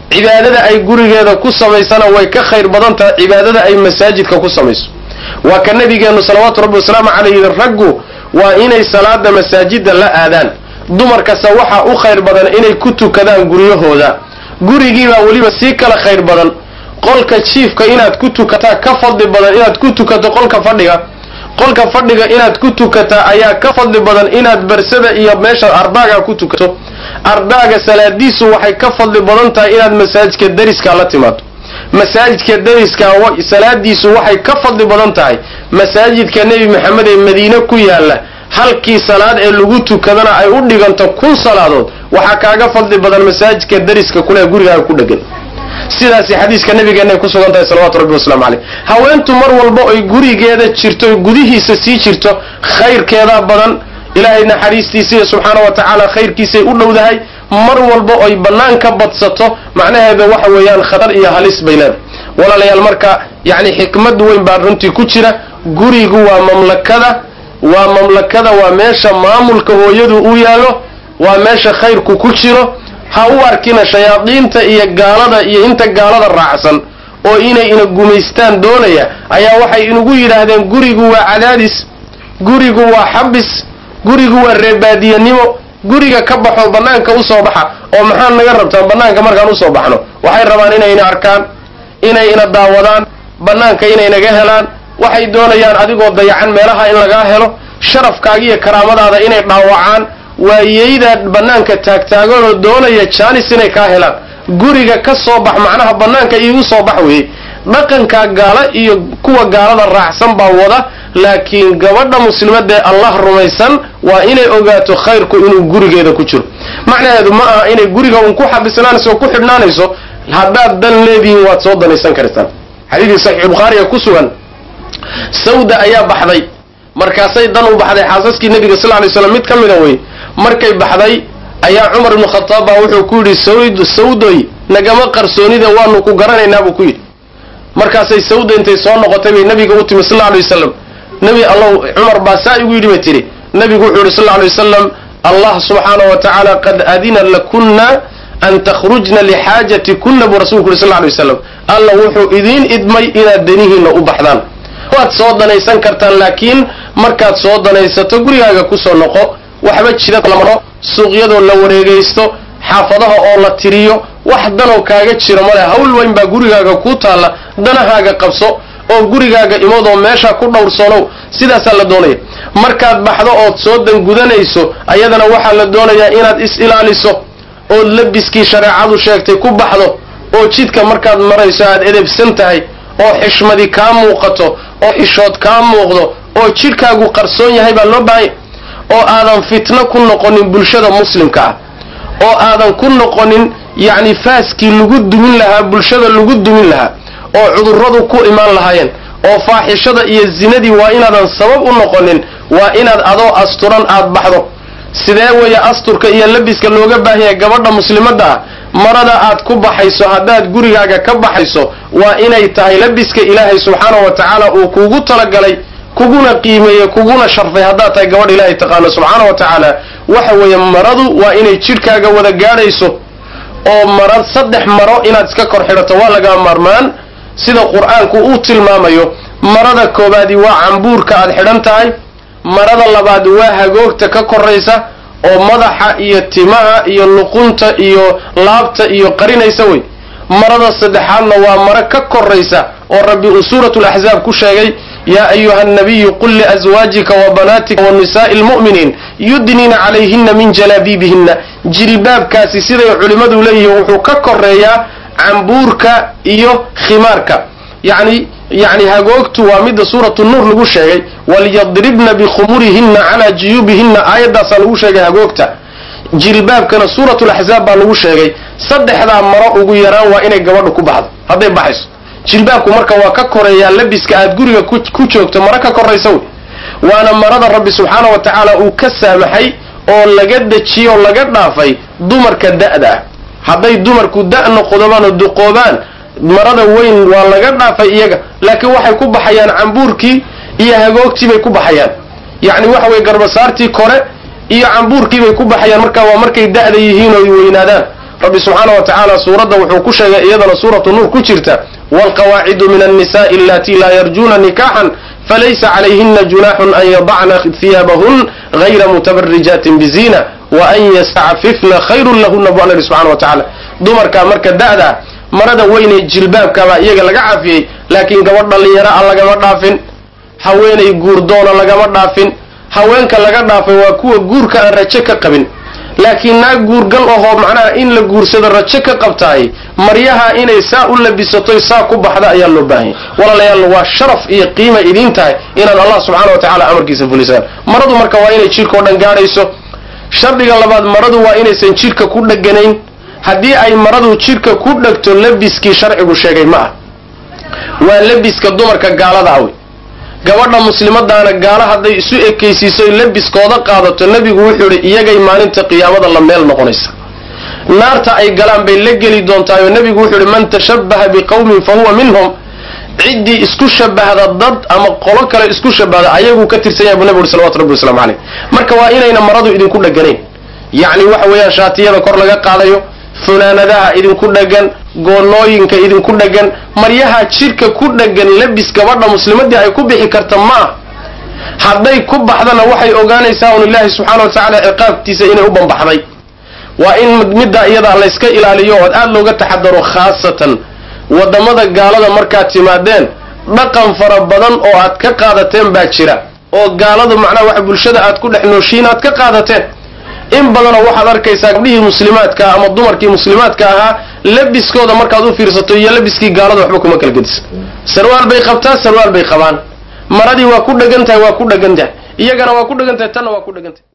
cibaadada ay gurigeeda ku samaysana way ka khayr badan tahay cibaadada ay masaajidka ku samayso waa ka nabigeennu salawaatu rabbi wasalaamu calayhi raggu waa inay salaada masaajida la aadaan dumarkase waxaa u khayr badan inay ku tukadaan guryahooda gurigiibaa weliba sii kala khayr badan qolka jiifka inaad ku tukataa ka fadli badan inaad ku tukato qolka fadhiga qolka fadhiga inaad ku tukataa ayaa ka fadli badan inaad barsada iyo meesha ardaaga ku tukato ardaaga salaadiisu waxay ka fadli badan tahay inaad masaajidka dariska la timaado masaajidka dariska salaadiisu waxay ka fadli badan tahay masaajidka nebi maxamed ee madiine ku yaala halkii salaad ee lagu tukadana ay u dhiganto kun salaadood waxaa kaaga fadli badan masaajidka dariska kule gurigaaga ku dhegan sidaasi xadiiska nabigeennaay ku sugan tahay salawatu rabbi wasalaamu caleyh haweentu mar walba oy gurigeeda jirto oy gudihiisa sii jirto khayrkeedaa badan ilaahay naxariistiisiiyo subxaana wa tacaala khayrkiisay u dhowdahay mar walba oy bannaan ka badsato macnaheeda waxa weeyaan khatar iyo halis bay leedahay walaalayaal marka yacni xikmad weyn baa runtii ku jira gurigu waa mamlakada waa mamlakada waa meesha maamulka hooyadu u yaallo waa meesha khayrku ku jiro ha u arkina shayaadiinta iyo gaalada iyo inta gaalada raacsan oo inay ina gumaystaan doonaya ayaa waxay inugu yidhaahdeen gurigu waa cadaadis gurigu waa xabis gurigu waa reebaadiyanimo guriga ka baxo bannaanka usoo baxa oo maxaa naga rabtaan bannaanka markaan usoo baxno waxay rabaan inayna arkaan inay ina daawadaan bannaanka inay naga helaan waxay doonayaan adigoo dayacan meelaha in lagaa helo sharafkaaga iyo karaamadaada inay dhaawacaan waayeyda bannaanka taagtaaganoo doonaya jaanis inay kaa helaan guriga ka soo bax macnaha bannaanka iigu soo bax weeye dhaqankaa gaala iyo kuwa gaalada raacsan baa wada laakiin gabadha muslimadee allah rumaysan waa inay ogaato khayrku inuu gurigeeda ku jiro macnaheedu ma aha inay guriga uun ku xabisnaanayso oo ku xidhnaanayso haddaad dan leedihiin waad soo danaysan kartaan xadiidkii saxiix bukhaariga ku sugan sawda ayaa baxday markaasay dan u baxday xaasaskii nebiga sal lay slam mid ka mida wey markay baxday ayaa cumar ibnu khataab baa wuxuu ku yidhi sawd sawdoy nagama qarsoonida waanu ku garanaynaa buu ku yidhi markaasay sawda intay soo noqotay bay nabiga u timi sal lla alay wasalam nebi allow cumar baa saa igu yidhi bay tidhi nebigu wuxuu yidhi sal lla alay wasalam allah subxaanahu wa tacaala qad adina lakunna an takhrujna lixaajati kunna buu rasulku yuri sal lla alay wasalam alla wuxuu idiin idmay inaad danihiinna u baxdaan waad soo danaysan kartaan laakiin markaad soo danaysato gurigaaga kusoo noqo waxba jira la maro suuqyadoo la wareegaysto xaafadaha oo la tiriyo wax danoo kaaga jira male hawl weyn baa gurigaaga ku taalla danahaaga qabso oo gurigaaga imadoo meesha ku dhowrsanow sidaasaa la doonaya markaad baxdo ood soo dangudanayso ayadana waxaa la doonayaa inaad is-ilaaliso ood labiskii shareecadu sheegtay ku baxdo oo jidka markaad marayso aad edebsan tahay oo xishmadi kaa muuqato oo xishood kaa muuqdo oo jidhkaagu qarsoon yahay baa loo baahanya oo aadan fitno ku noqonin bulshada muslimka ah oo aadan ku noqonin yacni faaskii lagu dumin lahaa bulshada lagu dumin lahaa oo cudurradu ku imaan lahaayeen oo faaxishada iyo zinadii waa inaadan sabab u noqonin waa inaad adoo asturan aad baxdo sidee weeye asturka iyo labiska looga baahanya gabadha muslimadda ah marada aad ku baxayso haddaad gurigaaga ka baxayso waa inay tahay labiska ilaahay subxaanahu wa tacaala uu kugu talagalay kuguna qiimeeye kuguna sharfay haddaad tahay gabadh ilaahay taqaano subxaana wa tacaala waxa weeye maradu waa inay jidhkaaga wada gaadhayso oo mara saddex maro inaad iska kor xidhato waa laga maarmaan sida qur-aanku uu tilmaamayo marada koobaadi waa cambuurka aad xidhan tahay marada labaad waa hagoogta ka koraysa oo madaxa iyo timaha iyo luqunta iyo laabta iyo qarinaysa wey marada saddexaadna waa maro ka koraysa oo rabbi uu suuratu laxzaab ku sheegay yaa ayuha annabiyu qul liaswaajika wa banaatika wa nisaa'i lmu'miniin yudniina calayhina min jalaabiibihinna jilbaabkaasi siday culimmadu leeyihiin wuxuu ka koreeyaa cambuurka iyo khimaarka yani yani hagoogtu waa midda suuratu nuur lagu sheegay walyadribna bikhumurihinna calaa juyuubihinna aayaddaasaa lagu sheegay hagoogta jilbaabkana suuratu laxzaab baa lagu sheegay saddexdaa maro ugu yaraan waa inay gabadhu ku baxdo hadday baxayso jilbaabku marka waa ka koreeyaa labiska aad guriga ku joogto maro ka koraysa wey waana marada rabbi subxaana wa tacaala uu ka saamaxay oo laga dejiyey oo laga dhaafay dumarka da'da ah hadday dumarku da' noqdobaan oo duqoobaan marada weyn waa laga dhaafay iyaga laakiin waxay ku baxayaan cambuurkii iyo hagoogtii bay ku baxayaan yacni waxa weye garbasaartii kore iyo cambuurkii bay ku baxayaan markaa waa markay da'da yihiin oo ay weynaadaan rabbi subxaana wa tacaala suuradda wuxuu ku sheegay iyadana suuratu nuur ku jirta waalqawaacidu min annisa'i allatii laa yarjuuna nikaxan falaysa calayhina junaaxun an yadacna hiyaabahun gayra mutabarijaatin biziina wa an yastacfifna khayrun lahuna bu alla yihi subxana wa tacaala dumarkaa marka da'daa marada weynee jilbaabkabaa iyaga laga cafiyey laakiin gabadh dhallinyaro a lagama dhaafin haweenay guurdoona lagama dhaafin haweenka laga dhaafay waa kuwa guurka aan rajo ka qabin laakiin naag guurgal ahoo macnaha in la guursado rajo ka qabtaay maryaha inay saa u labisatoy saa ku baxda ayaa loo baahanya walaalayaal waa sharaf iyo qiima idiin tahay inaad allah subxaana wa tacala amarkiisa fulisaan maradu marka waa inay jidhka o dhan gaadhayso shardiga labaad maradu waa inaysan jidhka ku dheganayn haddii ay maradu jidhka ku dhegto labiskii sharcigu sheegay ma ah waa labiska dumarka gaalada awi gabadha muslimadaana gaalo hadday isu ekaysiiso labiskooda qaadato nebigu wuxuu idhi iyagay maalinta qiyaamada la meel noqonaysa naarta ay galaan bay la geli doontaayoo nebigu wuxuu idhi man tashabbaha biqawmin fa huwa minhum ciddii isku shabahda dad ama qolo kale isku shabahda ayaguu ka tirsan yahay bu nebigu uhi salawatu rabbi waslamu caleyh marka waa inayna maradu idinku dheganayn yacni waxa weeyaan shaatiyada kor laga qaadayo funaanadaha idinku dhegan goonooyinka idinku dhegan maryaha jidhka ku dhegan labis gabadha muslimadii ay ku bixi karta ma ah hadday ku baxdana waxay ogaanaysaa un ilaahi subxaana wa tacaala ciqaabtiisa inay u bambaxday waa in middaa iyadaa layska ilaaliyo ood aada looga taxadaro khaasatan waddamada gaalada markaad timaadeen dhaqan fara badan oo aad ka qaadateen baa jira oo gaaladu macnaha wax bulshada aad ku dhex nooshiin aad ka qaadateen in badanoo waxaad arkaysaa gabdhihii muslimaadka ama dumarkii muslimaadka ahaa labiskooda markaad u fiirsato iyo labiskii gaalada waxba kuma kala gedisa sarwaal bay qabtaa sarwaal bay qabaan maradii waa ku dhegan tahay waa ku dhegan tahay iyagana waa ku dhegan tahay tanna waa ku dhegan tahay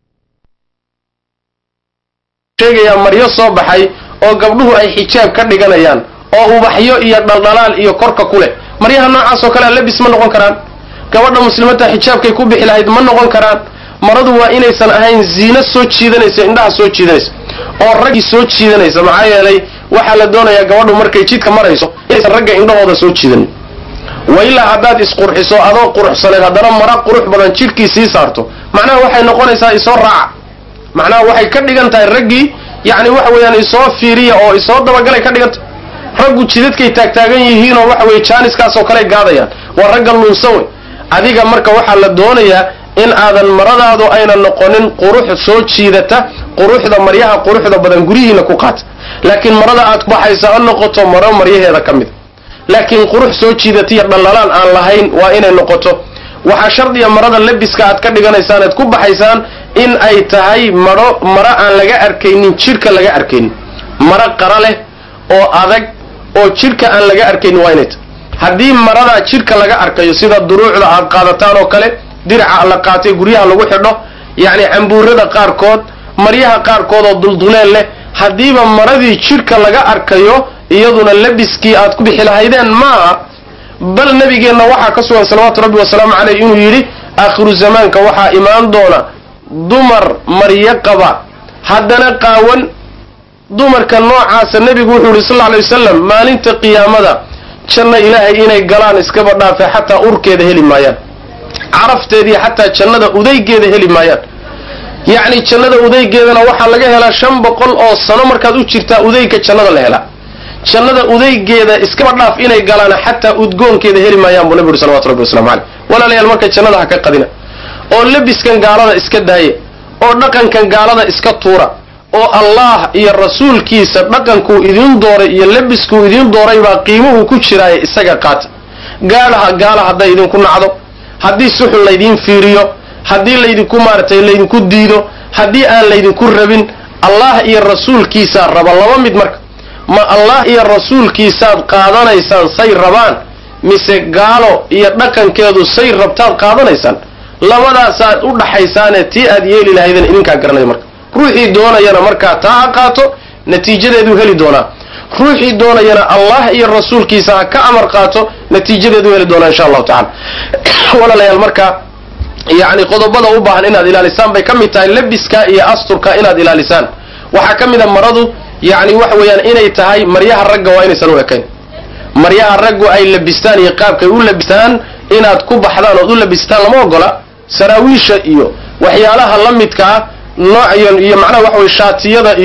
sheegayaa maryo soo baxay oo gabdhuhu ay xijaab ka dhiganayaan oo ubaxyo iyo dhaldhalaal iyo korka ku leh maryaha noocaas oo kalea labis ma noqon karaan gabadha muslimadta xijaabkay ku bixi lahayd ma noqon karaan maradu waa inaysan ahayn ziino soo jiidanaysa indhaha soo jiidanaysa oo raggii soo jiidanaysa maxaa yeelay waxaa la doonayaa gabadhu markay jidka marayso inaysan ragga indhahooda soo jiidanin wa ilaa haddaad isqurxiso adoo quruxsaneed haddana mara qurux badan jidhkii sii saarto macnaha waxay noqonaysaa isoo raaca macnaha waxay ka dhigan tahay raggii yacni waxa weeyaan isoo fiiriya oo isoo dabagalay ka dhigan tahay raggu jidadkay taagtaagan yihiinoo waxa weye jaaniskaasoo kale gaadayaan waa ragga lunsan wey adiga marka waxaa la doonayaa in aadan maradaadu ayna noqonin qurux soo jiidata quruxda maryaha quruxda badan guryihiina ku qaata laakiin marada aad baxaysa ha noqoto maro maryaheeda ka mid laakiin qurux soo jiidata iyo dhallalaan aan lahayn waa inay noqoto waxaa shardiya marada labiska aad ka dhiganaysaan aad ku baxaysaan in ay tahay maro maro aan laga arkaynin jidhka laga arkaynin maro qara leh oo adag oo jidhka aan laga arkaynin waa inay tahay haddii maradaa jidhka laga arkayo sida duruucda aad qaadataan oo kale diraca la qaatay guryaha lagu xidho yacni cambuurada qaarkood maryaha qaarkood oo dulduleel leh haddiiba maradii jidhka laga arkayo iyaduna labiskii aad ku bixi lahaydeen maaha bal nabigeenna waxaa ka sugan salawaatu rabbi wasalaamu caleyh inuu yidhi aakhiru zamaanka waxaa imaan doona dumar maryo qaba haddana qaawan dumarka noocaasa nebigu wuxuu yihi sal lla alay wasalam maalinta qiyaamada janna ilaahay inay galaan iskaba dhaafe xataa urkeeda heli maayaan carafteediiyo xataa jannada udaygeeda heli maayaan yacni jannada udaygeedana waxaa laga helaa shan boqol oo sano markaad u jirtaa udayga jannada la helaa jannada udaygeeda iskaba dhaaf inay galaan xataa udgoonkeeda heli maayaan buu nabi uri salawatu rabbi waslamu caleyh walaalayaal marka jannada ha ka qadina oo labiskan gaalada iska daaya oo dhaqankan gaalada iska tuura oo allah iyo rasuulkiisa dhaqankuu idiin dooray iyo labiskuu idiin dooray baa qiimuhu ku jiraaye isaga qaata gaalaha gaala hadday idinku nacdo haddii suxun laydiin fiiriyo haddii laydinku maaratay laydinku diido haddii aan laydinku rabin allah iyo rasuulkiisaa raba laba mid marka ma allah iyo rasuulkiisaad qaadanaysaan say rabaan mise gaalo iyo dhaqankeedu say rabtaad qaadanaysaan labadaasaad u dhaxaysaane tii aad yeeli lahaydeen idinkaa garanaya marka ruuxii doonayana markaa taa ha qaato natiijadeeduu heli doonaa ruuxii doonayana allah iyo rasuulkiisa ha ka amar qaato natiijadeedu heli doonaa insha allahu tacala walaalayaal marka yacni qodobada u baahan inaad ilaalisaan bay ka mid tahay labiska iyo asturka inaad ilaalisaan waxaa ka mid a maradu yacni waxa weeyaan inay tahay maryaha ragga waa inaysan u ekayn maryaha raggu ay labistaan iyo qaabkay u labistaan inaad ku baxdaan ood u labistaan lama ogola saraawiisha iyo waxyaalaha la midkaa noocyan iyo macnaha waxa weye shaatiyada iyo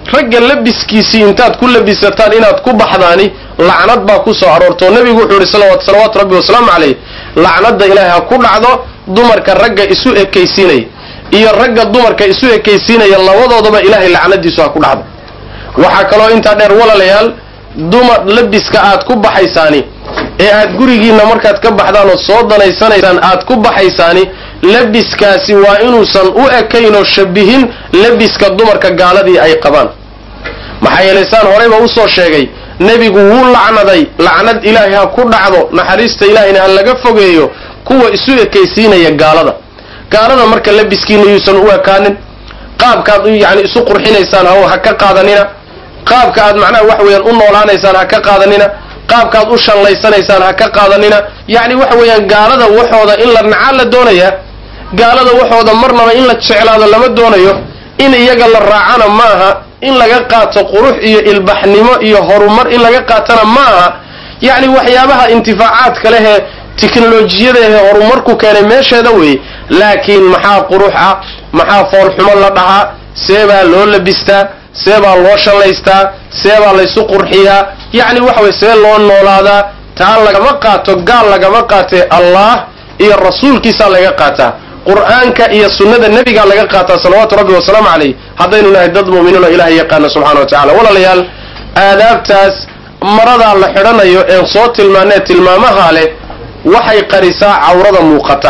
ragga labiskiisii intaad ku labisataan inaad ku baxdaani lacnad baa ku soo aroortoo nebigu wuxuu yihi salawaatu rabbi wasalaamu calayh lacnadda ilaahay ha ku dhacdo dumarka ragga isu ekaysiinaya iyo ragga dumarka isu ekaysiinaya labadoodaba ilaahay lacnadiisu ha ku dhacdo waxaa kaloo intaa dheer walaalayaal dumar labiska aad ku baxaysaani ee aad gurigiinna markaad ka baxdaan oo soo danaysanaysaan aad ku baxaysaani labiskaasi waa inuusan u ekayn oo shabihin labiska dumarka gaaladii ay qabaan maxaa yeelay saan horeyba usoo sheegay nebigu wuu lacnaday lacnad ilaahay ha ku dhacdo naxariista ilaahayna ha laga fogeeyo kuwa isu ekaysiinaya gaalada gaalada marka labiskiina yuusan u ekaanin qaabkaad yani isu qurxinaysaan ha ka qaadanina qaabka aad macnaha wax weeyaan u noolaanaysaan ha ka qaadanina qaabkaad u shallaysanaysaan ha ka qaadanina yacni waxa weeyaan gaalada waxooda in la nacaa la doonayaa gaalada waxooda marnaba in la jeclaado lama doonayo in iyaga la raacana maaha in laga qaato qurux iyo ilbaxnimo iyo horumar in laga qaatana ma aha yacni waxyaabaha intifaacaadka lehee tiknolojiyadahe horumarku keenay meesheeda weeye laakiin maxaa qurux ah maxaa foolxumo la dhahaa see baa loo labistaa see baa loo shallaystaa see baa laysu qurxiyaa yacni waxa weye see loo noolaadaa taa lagama qaato gaal lagama qaatee allah iyo rasuulkiisaa laga qaataa qur'aanka iyo sunnada nebigaa laga qaataa salawaatu rabbi wasalaamu calayh haddaynu nahay dad mu'miniin oo ilahay yaqaana subxana wa tacala walaalayaal aadaabtaas maradaa la xidhanayo een soo tilmaanee tilmaamaha leh waxay qarisaa cawrada muuqata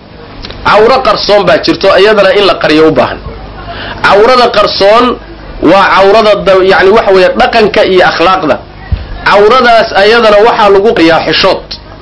cawro qarsoon baa jirto iyadana in la qariyo u baahan cawrada qarsoon waa cawrada yani waxa weeye dhaqanka iyo akhlaaqda cawradaas ayadana waxaa lagu qariyaa xishood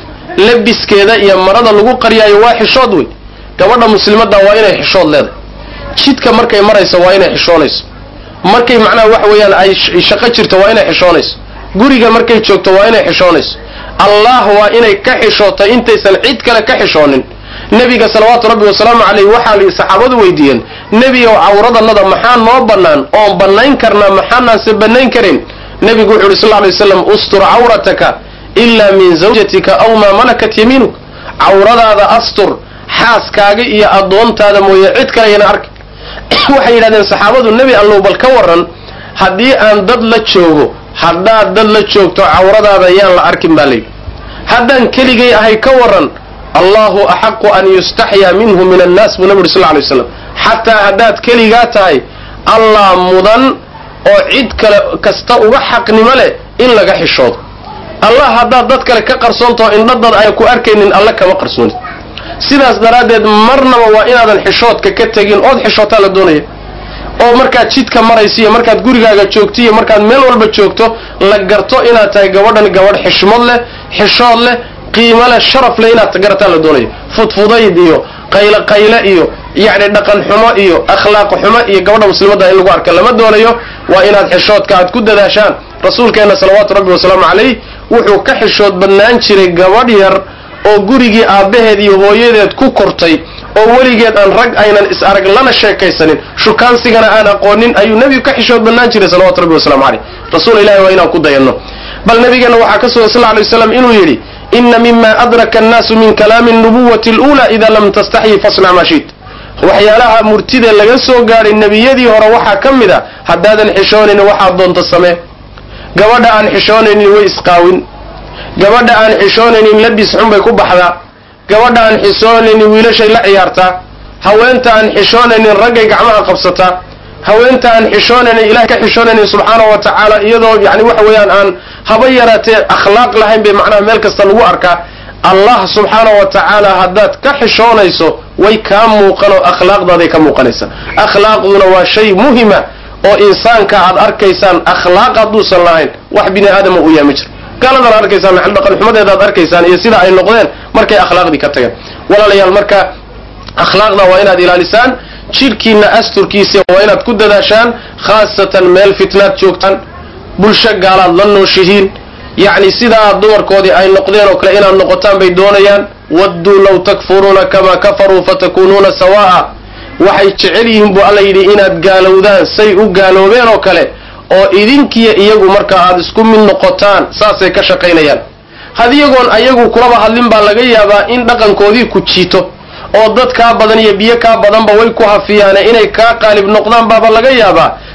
labiskeeda iyo marada lagu qariyaayo waa xishood wey gabadha muslimadda waa inay xishood leedahay jidka markay marayso waa inay xishoonayso markay macnaha waxa weeyaan ay shaqo jirto waa inay xishoonayso guriga markay joogto waa inay xishoonayso allah waa inay ka xishootay intaysan cid kale ka xishoonin nebiga salawaatu rabbi wasalaamu caleyh waxaa li saxaabadu weydiiyeen nebi ow cawradanada maxaa noo bannaan oon bannayn karnaa maxaanaanse bannayn karin nebigu wuxu uhi sal ly waslam ustur cawrataka ilaa min zawjatika aw maa malakat yamiinuk cawradaada astur xaaskaaga iyo addoontaada mooye cid kale ayana arki waxay yidhahdeen saxaabadu nebi allow bal ka waran haddii aan dad la joogo haddaad dad la joogto cawradaada yaan la arkin baa layidhi haddaan keligay ahay ka waran allahu axaqu an yustaxyaa minhu min annaas buu nabi uri sal ly waslam xataa haddaad keligaa tahay allah mudan oo cid kale kasta uga xaqnimo leh in laga xishoodo allah haddaad dad kale ka qarsoontao indhadad ay ku arkaynin alla kama qarsoonid sidaas daraaddeed marnaba waa inaadan xishoodka ka tegin ood xishootaa la doonaya oo markaad jidka maraysa iyo markaad gurigaaga joogto iyo markaad meel walba joogto la garto inaad tahay gabadhan gabadh xishmad leh xishood leh qiimo leh sharaf leh inaad garataa la doonayo fudfudayd iyo qayle qayle iyo yacni dhaqan xumo iyo akhlaaq xumo iyo gabadha muslimadda in lagu arka lama doonayo waa inaad xishoodka aad ku dadaashaan rasuulkeenna salawaatu rabbi wasalaamu calayh wuxuu ka xishood badnaan jiray gabadh yar oo gurigii aabbaheed iyo hooyadeed ku kortay oo weligeed aan rag aynan is arag lana sheekaysanin shukaansigana aan aqoonin ayuu nebigu ka xishood badnaan jiray salawatu rabbi wasalaamu caleyh rasuul ilahi waa inaan ku dayanno bal nabigeenna waxaa ka sugan sal ly waslam inuu yidhi ina mima adraka annaasu min kalaami nubuwati اlأuulى ida lam tastaxyi fasnac maa shiit waxyaalaha murtida laga soo gaadhay nebiyadii hore waxaa ka mid a haddaadan xishoonaynin waxaad doonta samee gabadha aan xishoonaynin way isqaawin gabadha aan xishoonaynin labis xun bay ku baxdaa gabadha aan xishoonaynin wiilashay la ciyaartaa haweenta aan xishoonaynin raggay gacmaha qabsataa haweenta aan xishoonaynin ilahay ka xishoonaynin subxaanahu wa tacaala iyadoo yani waxa weeyaan aan haba yaraatee akhlaaq lahayn bay macnaha meel kasta lagu arkaa allah subxaanahu wa tacaala haddaad ka xishoonayso way kaa muuqanoo akhlaaqdaaday ka muuqanaysaa akhlaaqduna waa shay muhima oo insaanka aad arkaysaan akhlaaq hadduusan lahayn wax bini aadama uu yahay ma jiro gaaladana arkaysaan maxal dhaqan xumadeeda aad arkaysaan iyo sida ay noqdeen markay akhlaaqdii ka tageen walaalayaal marka akhlaaqda waa inaad ilaalisaan jidhkiina asturkiisa waa inaad ku dadaashaan khaasatan meel fitnaad joogtaan bulsho gaalaad la nooshihiin yacni sidaa dumarkoodii ay noqdeen oo kale inaad noqotaan bay doonayaan wadduu law takfuruuna kamaa kafaruu fatakuunuuna sawaa'a waxay jecel yihiin buu alla yidhi inaad gaalowdaan say u gaaloobeen oo kale oo idinkiyo iyagu marka aad isku mid noqotaan saasay ka shaqaynayaan had iyagoon ayagu kulaba hadlin baa laga yaabaa in dhaqankoodii ku jiito oo dad kaa badan iyo biyo kaa badanba way ku hafiyaane inay kaa qaalib noqdaan baaba laga yaabaa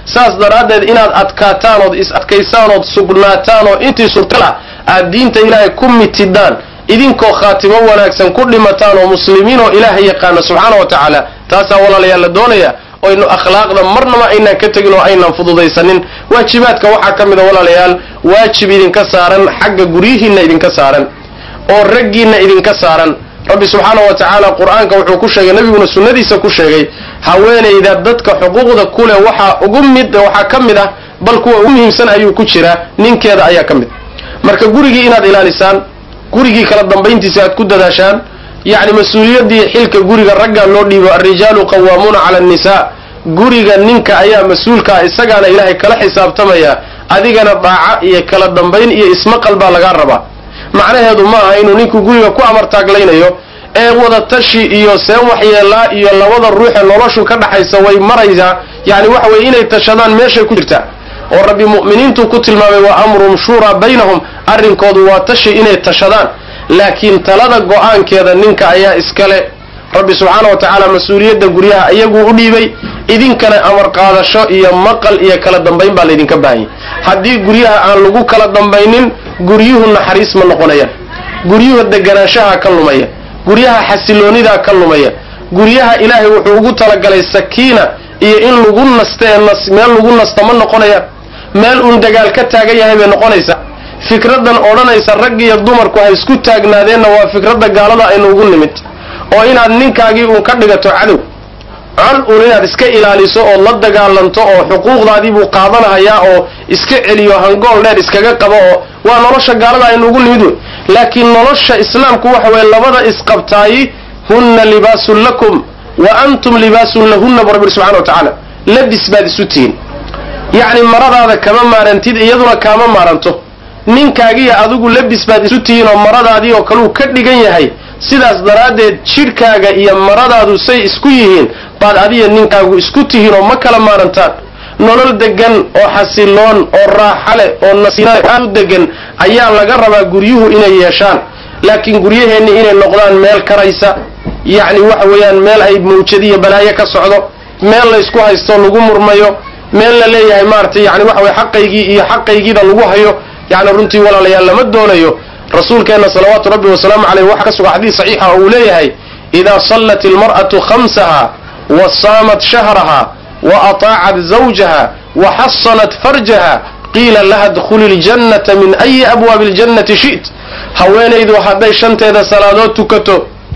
saas daraaddeed inaad adkaataan ood is adkaysaan ood sugnaataan oo intii surtala aad diinta ilaahay ku mitidaan idinkoo khaatimo wanaagsan ku dhimataan oo muslimiin oo ilaahay yaqaana subxaana wa tacaala taasaa walaalayaal la doonaya oynu akhlaaqda marnaba aynaan ka tegin oo aynaan fududaysanin waajibaadka waxaa ka mid a walaalayaal waajib idinka saaran xagga guryihiinna idinka saaran oo raggiinna idinka saaran rabbi subxaana wa tacaala qur-aanka wuxuu ku sheegay nabiguna sunnadiisa ku sheegay haweenayda dadka xuquuqda kuleh waxaa ugu mid waxaa ka mid ah bal kuwa ugu muhiimsan ayuu ku jiraa ninkeeda ayaa ka mid marka gurigii inaad ilaalisaan gurigii kala dambayntiisa aad ku dadaashaan yacni mas-uuliyaddii xilka guriga ragga loo dhiibo alrijaalu qawaamuuna cala annisaa guriga ninka ayaa mas-uulkaa isagaana ilaahay kala xisaabtamaya adigana daaca iyo kala dambayn iyo ismaqal baa lagaa rabaa macnaheedu ma aha inuu ninku guriga ku amartaaglaynayo ee wadatashi iyo seen waxyeelaa iyo labada ruuxee noloshu ka dhaxaysa way maraysaa yacni waxa weye inay tashadaan meeshay ku jirtaa oo rabbi mu'miniintu ku tilmaamay wa amruhum shuuraa baynahum arrinkoodu waa tashi inay tashadaan laakiin talada go-aankeeda ninka ayaa iskale rabbi subxaana wa tacaala mas-uuliyadda guryaha iyaguu u dhiibay idinkana amar qaadasho iyo maqal iyo kala dambayn baa laydinka baahanyay haddii guryaha aan lagu kala dambaynin guryuhu naxariis ma noqonayaan guryuhu deganaanshaha ka lumaya guryaha xasiloonidaa ka lumaya guryaha ilaahay wuxuu ugu talagalay sakiina iyo in lagu naste meel lagu nasta ma noqonayaan meel uun dagaal ka taagan yahay bay noqonaysaa fikradan odhanaysa rag iyo dumarku ha isku taagnaadeenna waa fikradda gaalada aynu ugu nimid oo inaad ninkaagii uun ka dhigato cadow col uun inaad iska ilaaliso oo la dagaalanto oo xuquuqdaadii buu qaadanahayaa oo iska celiyo hangool dheer iskaga qabo oo waa nolosha gaalada aynu ugu nimid wey laakiin nolosha islaamku waxa weye labada isqabtaayi hunna libaasun lakum wa antum libaasun lahunna bu rabbi subxana wa tacaala labis baad isu tihiin yacni maradaada kama maarantid iyaduna kaama maaranto ninkaagiiyo adigu labis baad isu tihiin oo maradaadii oo kaleu ka dhigan yahay sidaas daraaddeed jidhkaaga iyo maradaadu say isku yihiin baad adiya ninkaagu isku tihiin oo ma kala maarantaan nolol degan oo xasiloon oo raaxa leh oo nasiina aad u degan ayaa laga rabaa guryuhu inay yeeshaan laakiin guryaheenni inay noqdaan meel karaysa yacni waxa weeyaan meel ay mawjadiyo balaayo ka socdo meel laysku haysto lagu murmayo meel la leeyahay maaragtay yani waxa weye xaqaygii iyo xaqaygiida lagu hayo yacni runtii walaalayaal lama doonayo rasuulkeenna salawaatu rabbi wasalaamu caleyh waxaa ka suga xadiis saxiixa oo uu leeyahay idaa sallat ilmar'atu khamsaha wa saamat shahraha wa ataacat zawjaha wa xasanat farjaha qiila laha dkhuli ljannata min ayi abwaabi ljannati shi't haweenaydu hadday shanteeda salaadood tukato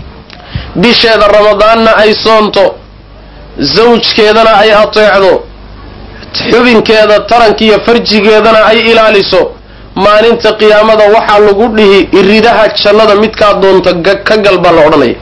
bisheeda ramadaanna ay soonto zawjkeedana ay ateecdo xubinkeeda tarankiiyo farjigeedana ay ilaaliso maalinta qiyaamada waxaa lagu dhihi iridaha jannada midkaa doonta ka gal baa la odhanaya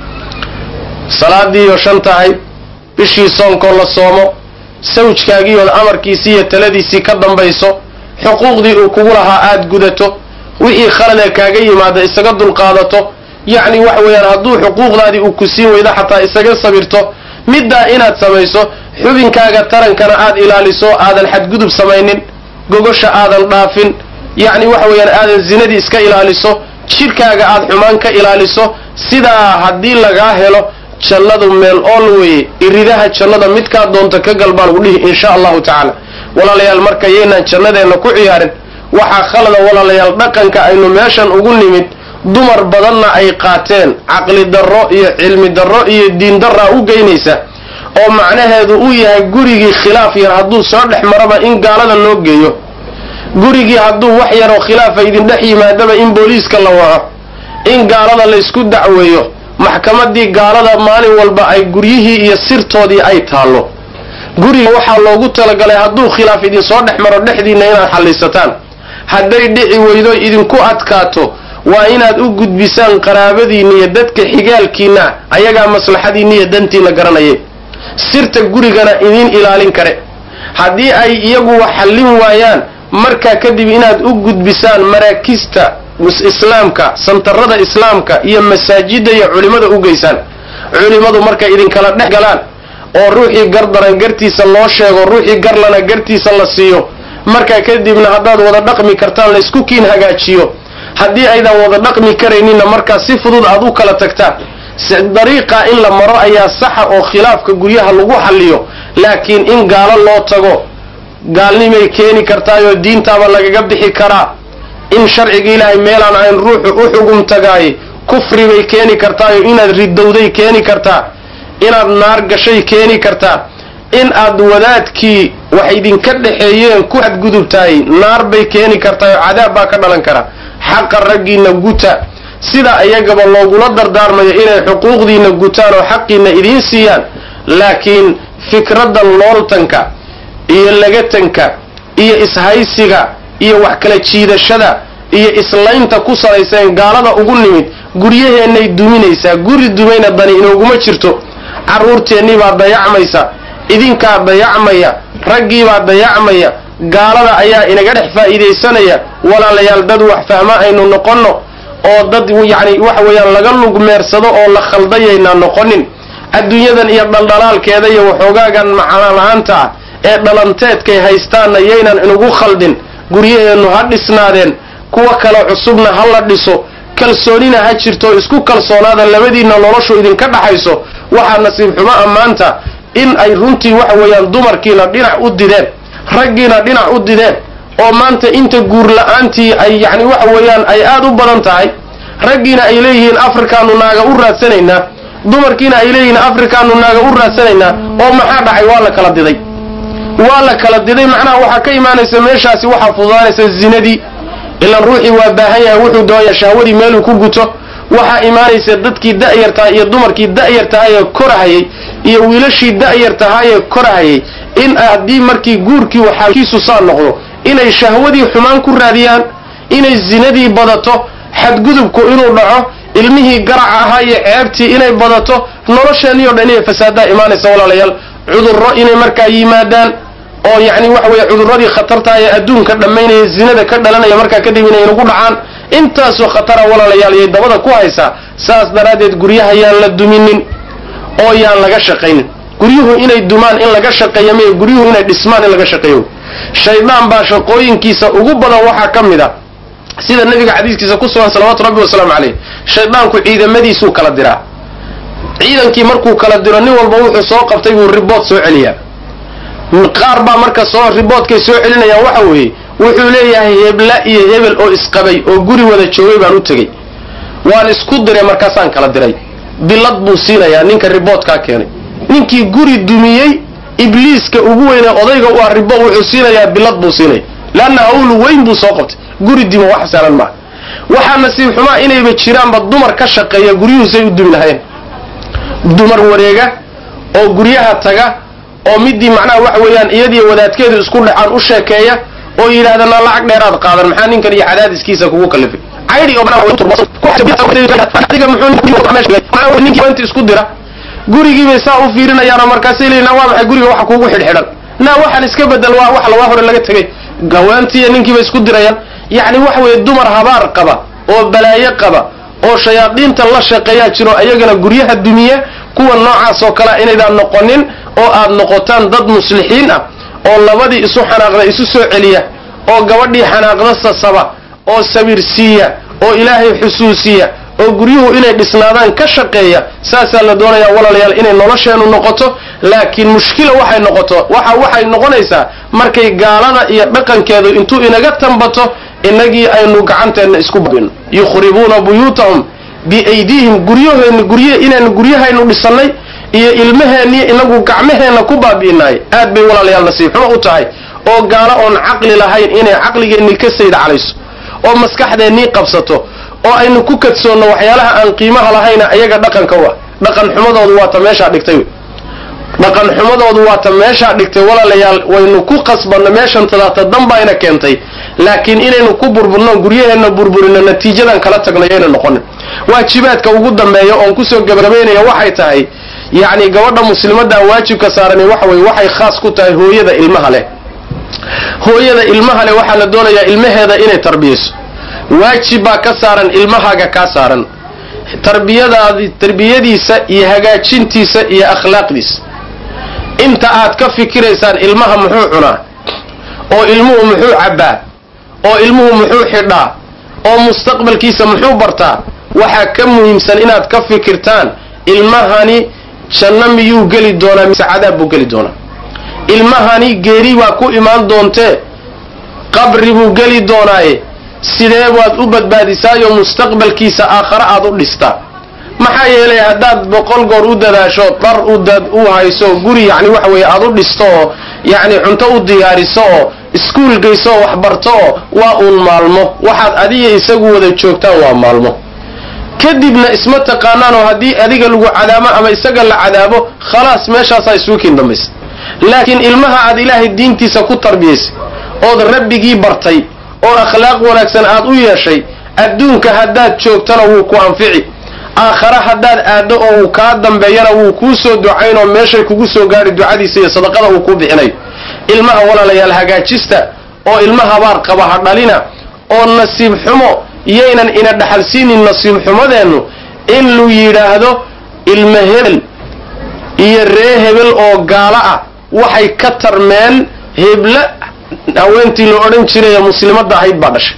salaadiiyo shan tahay bishii soonkoo la soomo sawjkaagiiyood amarkiisii iyo taladiisii ka dambayso xuquuqdii uu kugu lahaa aada gudato wixii khaladee kaaga yimaada isaga dulqaadato yacni waxa weeyaan hadduu xuquuqdaadii uu ku siin weydo xataa isaga sabirto middaa inaad samayso xubinkaaga tarankana aad ilaaliso aadan xadgudub samaynin gogosha aadan dhaafin yacni waxa weeyaan aadan zinadii iska ilaaliso jidhkaaga aad xumaan ka ilaaliso sidaa haddii lagaa helo jannadu meel ool weeye iridaha jannada midkaa doonta ka gal baa lagu dhihi insha allahu tacaala walaalayaal marka yaynaan jannadeenna ku ciyaarin waxaa khalada walaalayaal dhaqanka aynu meeshan ugu nimid dumar badanna ay qaateen caqli darro iyo cilmi darro iyo diin darraa u geynaysa oo macnaheedu uu yahay gurigii khilaaf yar hadduu soo dhex maraba in gaalada loo geeyo gurigii hadduu wax yaroo khilaafa idin dhex yimaadaba in booliiska la waco in gaalada laysku dacweeyo maxkamadii gaalada maalin walba ay guryihii iyo sirtoodii ay taallo guriga waxaa loogu talagalay hadduu khilaaf idin soo dhex maro dhexdiinna inaad xallisataan hadday dhici weydo idinku adkaato waa inaad u gudbisaan qaraabadiinna iyo dadka xigaalkiinna ayagaa maslaxadiinna iyo dantiinna garanayay sirta gurigana idiin ilaalin kare haddii ay iyagu wax xallin waayaan markaa kadib inaad u gudbisaan maraakista islaamka santarada islaamka iyo masaajidda iyo culimmada u geysaan culimmadu markay idinkala dhex galaan oo ruuxii gardaran gartiisa loo sheego ruuxii garlana gartiisa la siiyo markaa kadibna haddaad wada dhaqmi kartaan laysku kiin hagaajiyo haddii aydan wada dhaqmi karayninna markaa si fudud aad u kala tagtaan dariiqa in la maro ayaa saxa oo khilaafka guryaha lagu xalliyo laakiin in gaalo loo tago gaalnimay keeni kartaayoo diintaaba lagaga bixi karaa in sharciga ilaahay meelaan ayn ruuxu u xugum tagaay kufri bay keeni kartaayo inaad ridowday keeni kartaa inaad naar gashay keeni kartaa in aad wadaadkii wax idinka dhexeeyeen ku xadgudubtahay naar bay keeni kartaayoo cadaab baa ka dhalan kara xaqa raggiinna guta sida iyagaba loogula dardaarmayo inay xuquuqdiinna gutaan oo xaqiinna idiin siiyaan laakiin fikradda looltanka iyo lagatanka iyo ishaysiga iyo wax kala jiidashada iyo islaynta ku salayseen gaalada ugu nimid guryaheennay duminaysaa guri dumayna dani inooguma jirto carruurteennii baa dayacmaysa idinkaa dayacmaya raggiibaa dayacmaya gaalada ayaa inaga dhex faa'iidaysanaya walaalayaal dad wax fahma aynu noqonno oo dad yacni waxa weeyaan laga lugmeersado oo la khaldayaynaa noqonin adduunyadan iyo dhaldhalaalkeeda iyo waxoogaagan macana la-aanta ah ee dhalanteedkay haystaanna yaynan inugu khaldin guryaheennu ha dhisnaadeen kuwa kale cusubna ha la dhiso kalsoonina ha jirto isku kalsoonaada labadiinna noloshu idinka dhaxayso waxaa nasiib xumo ammaanta in ay runtii waxa weeyaan dumarkiina dhinac u dideen raggiina dhinac u dideen oo maanta inta guur la-aantii ay yacni waxa weeyaan ay aada u badan tahay raggiina ay leeyihiin afrikaanu naaga u raadsanaynaa dumarkiina ay leeyihiin afrikaanu naaga u raadsanaynaa oo maxaa dhacay waa la kala diday waa la kala diday macnaha waxaa ka imaanaysa meeshaasi waxaa fududaanaysa zinadii ilaan ruuxii waa baahan yahay wuxuu doonaya shahwadii meeluu ku guto waxaa imaanaysa dadkii da'yar tahay iyo dumarkii da'yar tahayee korahayay iyo wiilashii da'yar tahayee korahayay in haddii markii guurkii waxaakiisu saa noqdo inay shahwadii xumaan ku raadiyaan inay zinadii badato xadgudubku inuu dhaco ilmihii garaca ahaa iyo ceebtii inay badato nolosheennii o dhan inay fasaadaa imaanaysa walaalayaal cudurro inay markaa yimaadaan oo yacni waxa weeye cudurradii khatartaha ee adduunka dhammaynaya zinada ka dhalanaya markaa kadib inay nagu dhacaan intaasoo khatara walaalayaal yay dabada ku haysaa saas daraaddeed guryaha yaan la duminin oo yaan laga shaqaynin guryuhu inay dumaan in laga shaqeeya miy guryuhu inay dhismaan in laga shaqeeyo shaydaan baa shaqooyinkiisa ugu badan waxaa ka mid a sida nabiga xadiiskiisa ku sugan salawaatu rabbi wasalaamu caleyh shaydaanku ciidamadiisuu kala diraa ciidankii markuu kala diro nin walba wuxuu soo qabtay buu ribood soo celiyaa qaar baa marka soo riboodkay soo celinayaan waxa weeye wuxuu leeyahay hebla iyo hebel oo isqabay oo guri wada joogay baan u tegey waan isku diray markaasaan kala diray bilad buu siinayaa ninka riboodkaa keenay ninkii guri dumiyey ibliiska ugu weynee odayga u ah ribo wuxuu siinayaa bilad buu siinaya leanna hawl weyn buu soo qabtay guri dimo wax saalan maaha waxaa nasiib xumaa inayba jiraanba dumar ka shaqeeya guryuhusay u dumi lahayeen dumar wareega oo guryaha taga oo midii macnaha waxa weeyaan iyadiyo wadaadkeedu isku dhacaan u sheekeeya oo yidhahdana lacag dheeraad qaadan maxaa ninkan iyo cadaadiskiisa kugu kalifay caydhi oo ninkii isku dira gurigiibay saa u fiirinayaanoo markaasay leeyiin waa maxay guriga waxa kuugu xidhxidhan naa waxaan iska bedel waa wax lawaa hore laga tegay gawaantiiyo ninkiibay isku dirayaan yacni waxa weeye dumar habaar qaba oo balaayo qaba oo shayaadiinta la shaqeeyaa jiro ayagana guryaha dumiya kuwa noocaas oo kalea inaydaan noqonin oo aad noqotaan dad muslixiin ah oo labadii isu xanaaqda isu soo celiya oo gabadhii xanaaqda sasaba oo sabirsiiya oo ilaahay xusuusiya oo guryuhu inay dhisnaadaan ka shaqeeya saasaa la doonayaa walaalayaal inay nolosheennu noqoto laakiin mushkila waxay noqoto waxa waxay noqonaysaa markay gaalada iyo dhaqankeedu intuu inaga tambato inagii aynu gacanteenna isku babino yukhribuuna buyuutahum biaydiihim guryaheenna gurye inaynu guryahaynu dhisannay iyo ilmaheenniyo inagu gacmaheenna ku baabi'inaay aad bay walaalayaal nasiib xumo u tahay oo gaalo oon caqli lahayn inay caqligeennii ka sayda calayso oo maskaxdeennii qabsato oo aynu ku kadsoonno waxyaalaha aan qiimaha lahayna ayaga dhaqanka u ah dhaqan xumadoodu waa ta meeshaa dhigtay dhaqan xumadoodu waa ta meeshaa dhigtay walaalayaal waynu ku qasbanno meeshan tadaata danbayna keentay laakiin inaynu ku burburno guryaheenna burburino natiijadan kala tagno yayna noqonin waajibaadka ugu dambeeya oon kusoo gabagabaynaya waxay tahay yacni gabadha muslimaddaa waajibka saarani waxa weye waxay khaas ku tahay hooyada ilmaha leh hooyada ilmaha leh waxaa la doonayaa ilmaheeda inay tarbiyayso waajib baa ka saaran ilmahaaga kaa saaran tarbiyadaadi tarbiyadiisa iyo hagaajintiisa iyo akhlaaqdiisa inta aad ka fikiraysaan ilmaha muxuu cunaa oo ilmuhu muxuu cabbaa oo ilmuhu muxuu xidhaa oo mustaqbalkiisa muxuu bartaa waxaa ka muhiimsan inaad ka fikirtaan ilmahani janno miyuu geli doonaa mise cadaab buu geli doonaa ilmahani geeri baa ku imaan doontee qabri buu geli doonaaye sidee baad u badbaadisaayo mustaqbalkiisa aakhare aad u dhistaa maxaa yeelay haddaad boqol goor u dadaasho dar u hayso guri yani waxa weye aad u dhisto oo yani cunto u diyaariso oo iskuul geyso oo waxbarto oo waa uun maalmo waxaad adiga isagu wada joogtaan waa maalmo kadibna isma taqaanaanoo haddii adiga lagu cadaabo ama isaga la cadaabo khalaas meeshaasaa isugu kiin dambaysa laakiin ilmaha aad ilaahay diintiisa ku tarbiyaysay ood rabbigii bartay oo akhlaaq wanaagsan aad u yeeshay adduunka haddaad joogtana wuu ku anfici aakhare haddaad aaddo oo uu kaa dambeeyana wuu kuu soo ducayn oo meeshay kugu soo gaadhi ducadiisa iyo sadaqada uu kuu bixinayo ilmaha walaalayaal hagaajista oo ilma habaar qaba ha dhalina oo nasiib xumo yaynan ina dhaxalsiinin nasiib xumadeennu in lu yidhaahdo ilma hebel iyo ree hebel oo gaalo ah waxay ka tarmeen hebla haweentii la odhan jiray ee muslimadda ahayd baa dhashay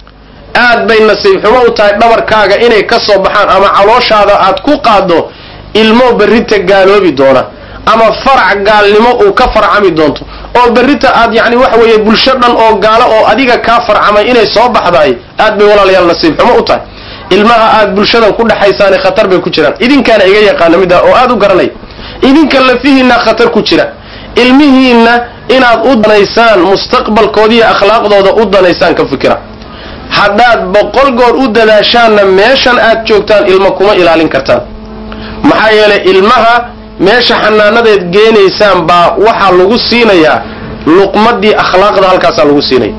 aad bay nasiib xumo u tahay dhabarkaaga inay ka soo baxaan ama calooshaada aad ku qaaddo ilmo berrita gaaloobi doona ama farac gaalnimo uu ka farcami doonto oo berrita aad yacni waxa weeye bulsho dhan oo gaalo oo adiga kaa farcamay inay soo baxdaay aad bay walaalayaal nasiib xumo u tahay ilmaha aad bulshadan ku dhexaysaane khatar bay ku jiraan idinkaana iga yaqaana midda oo aad u garanay idinka lafihiinna khatar ku jira ilmihiinna inaad u danaysaan mustaqbalkoodiiyo akhlaaqdooda u danaysaan ka fikira haddaad boqol goor u dadaashaanna meeshan aad joogtaan ilmo kuma ilaalin kartaan maxaa yeelay ilmaha meesha xanaanadeed geenaysaan baa waxaa lagu siinayaa luqmadii akhlaaqda halkaasaa lagu siinaya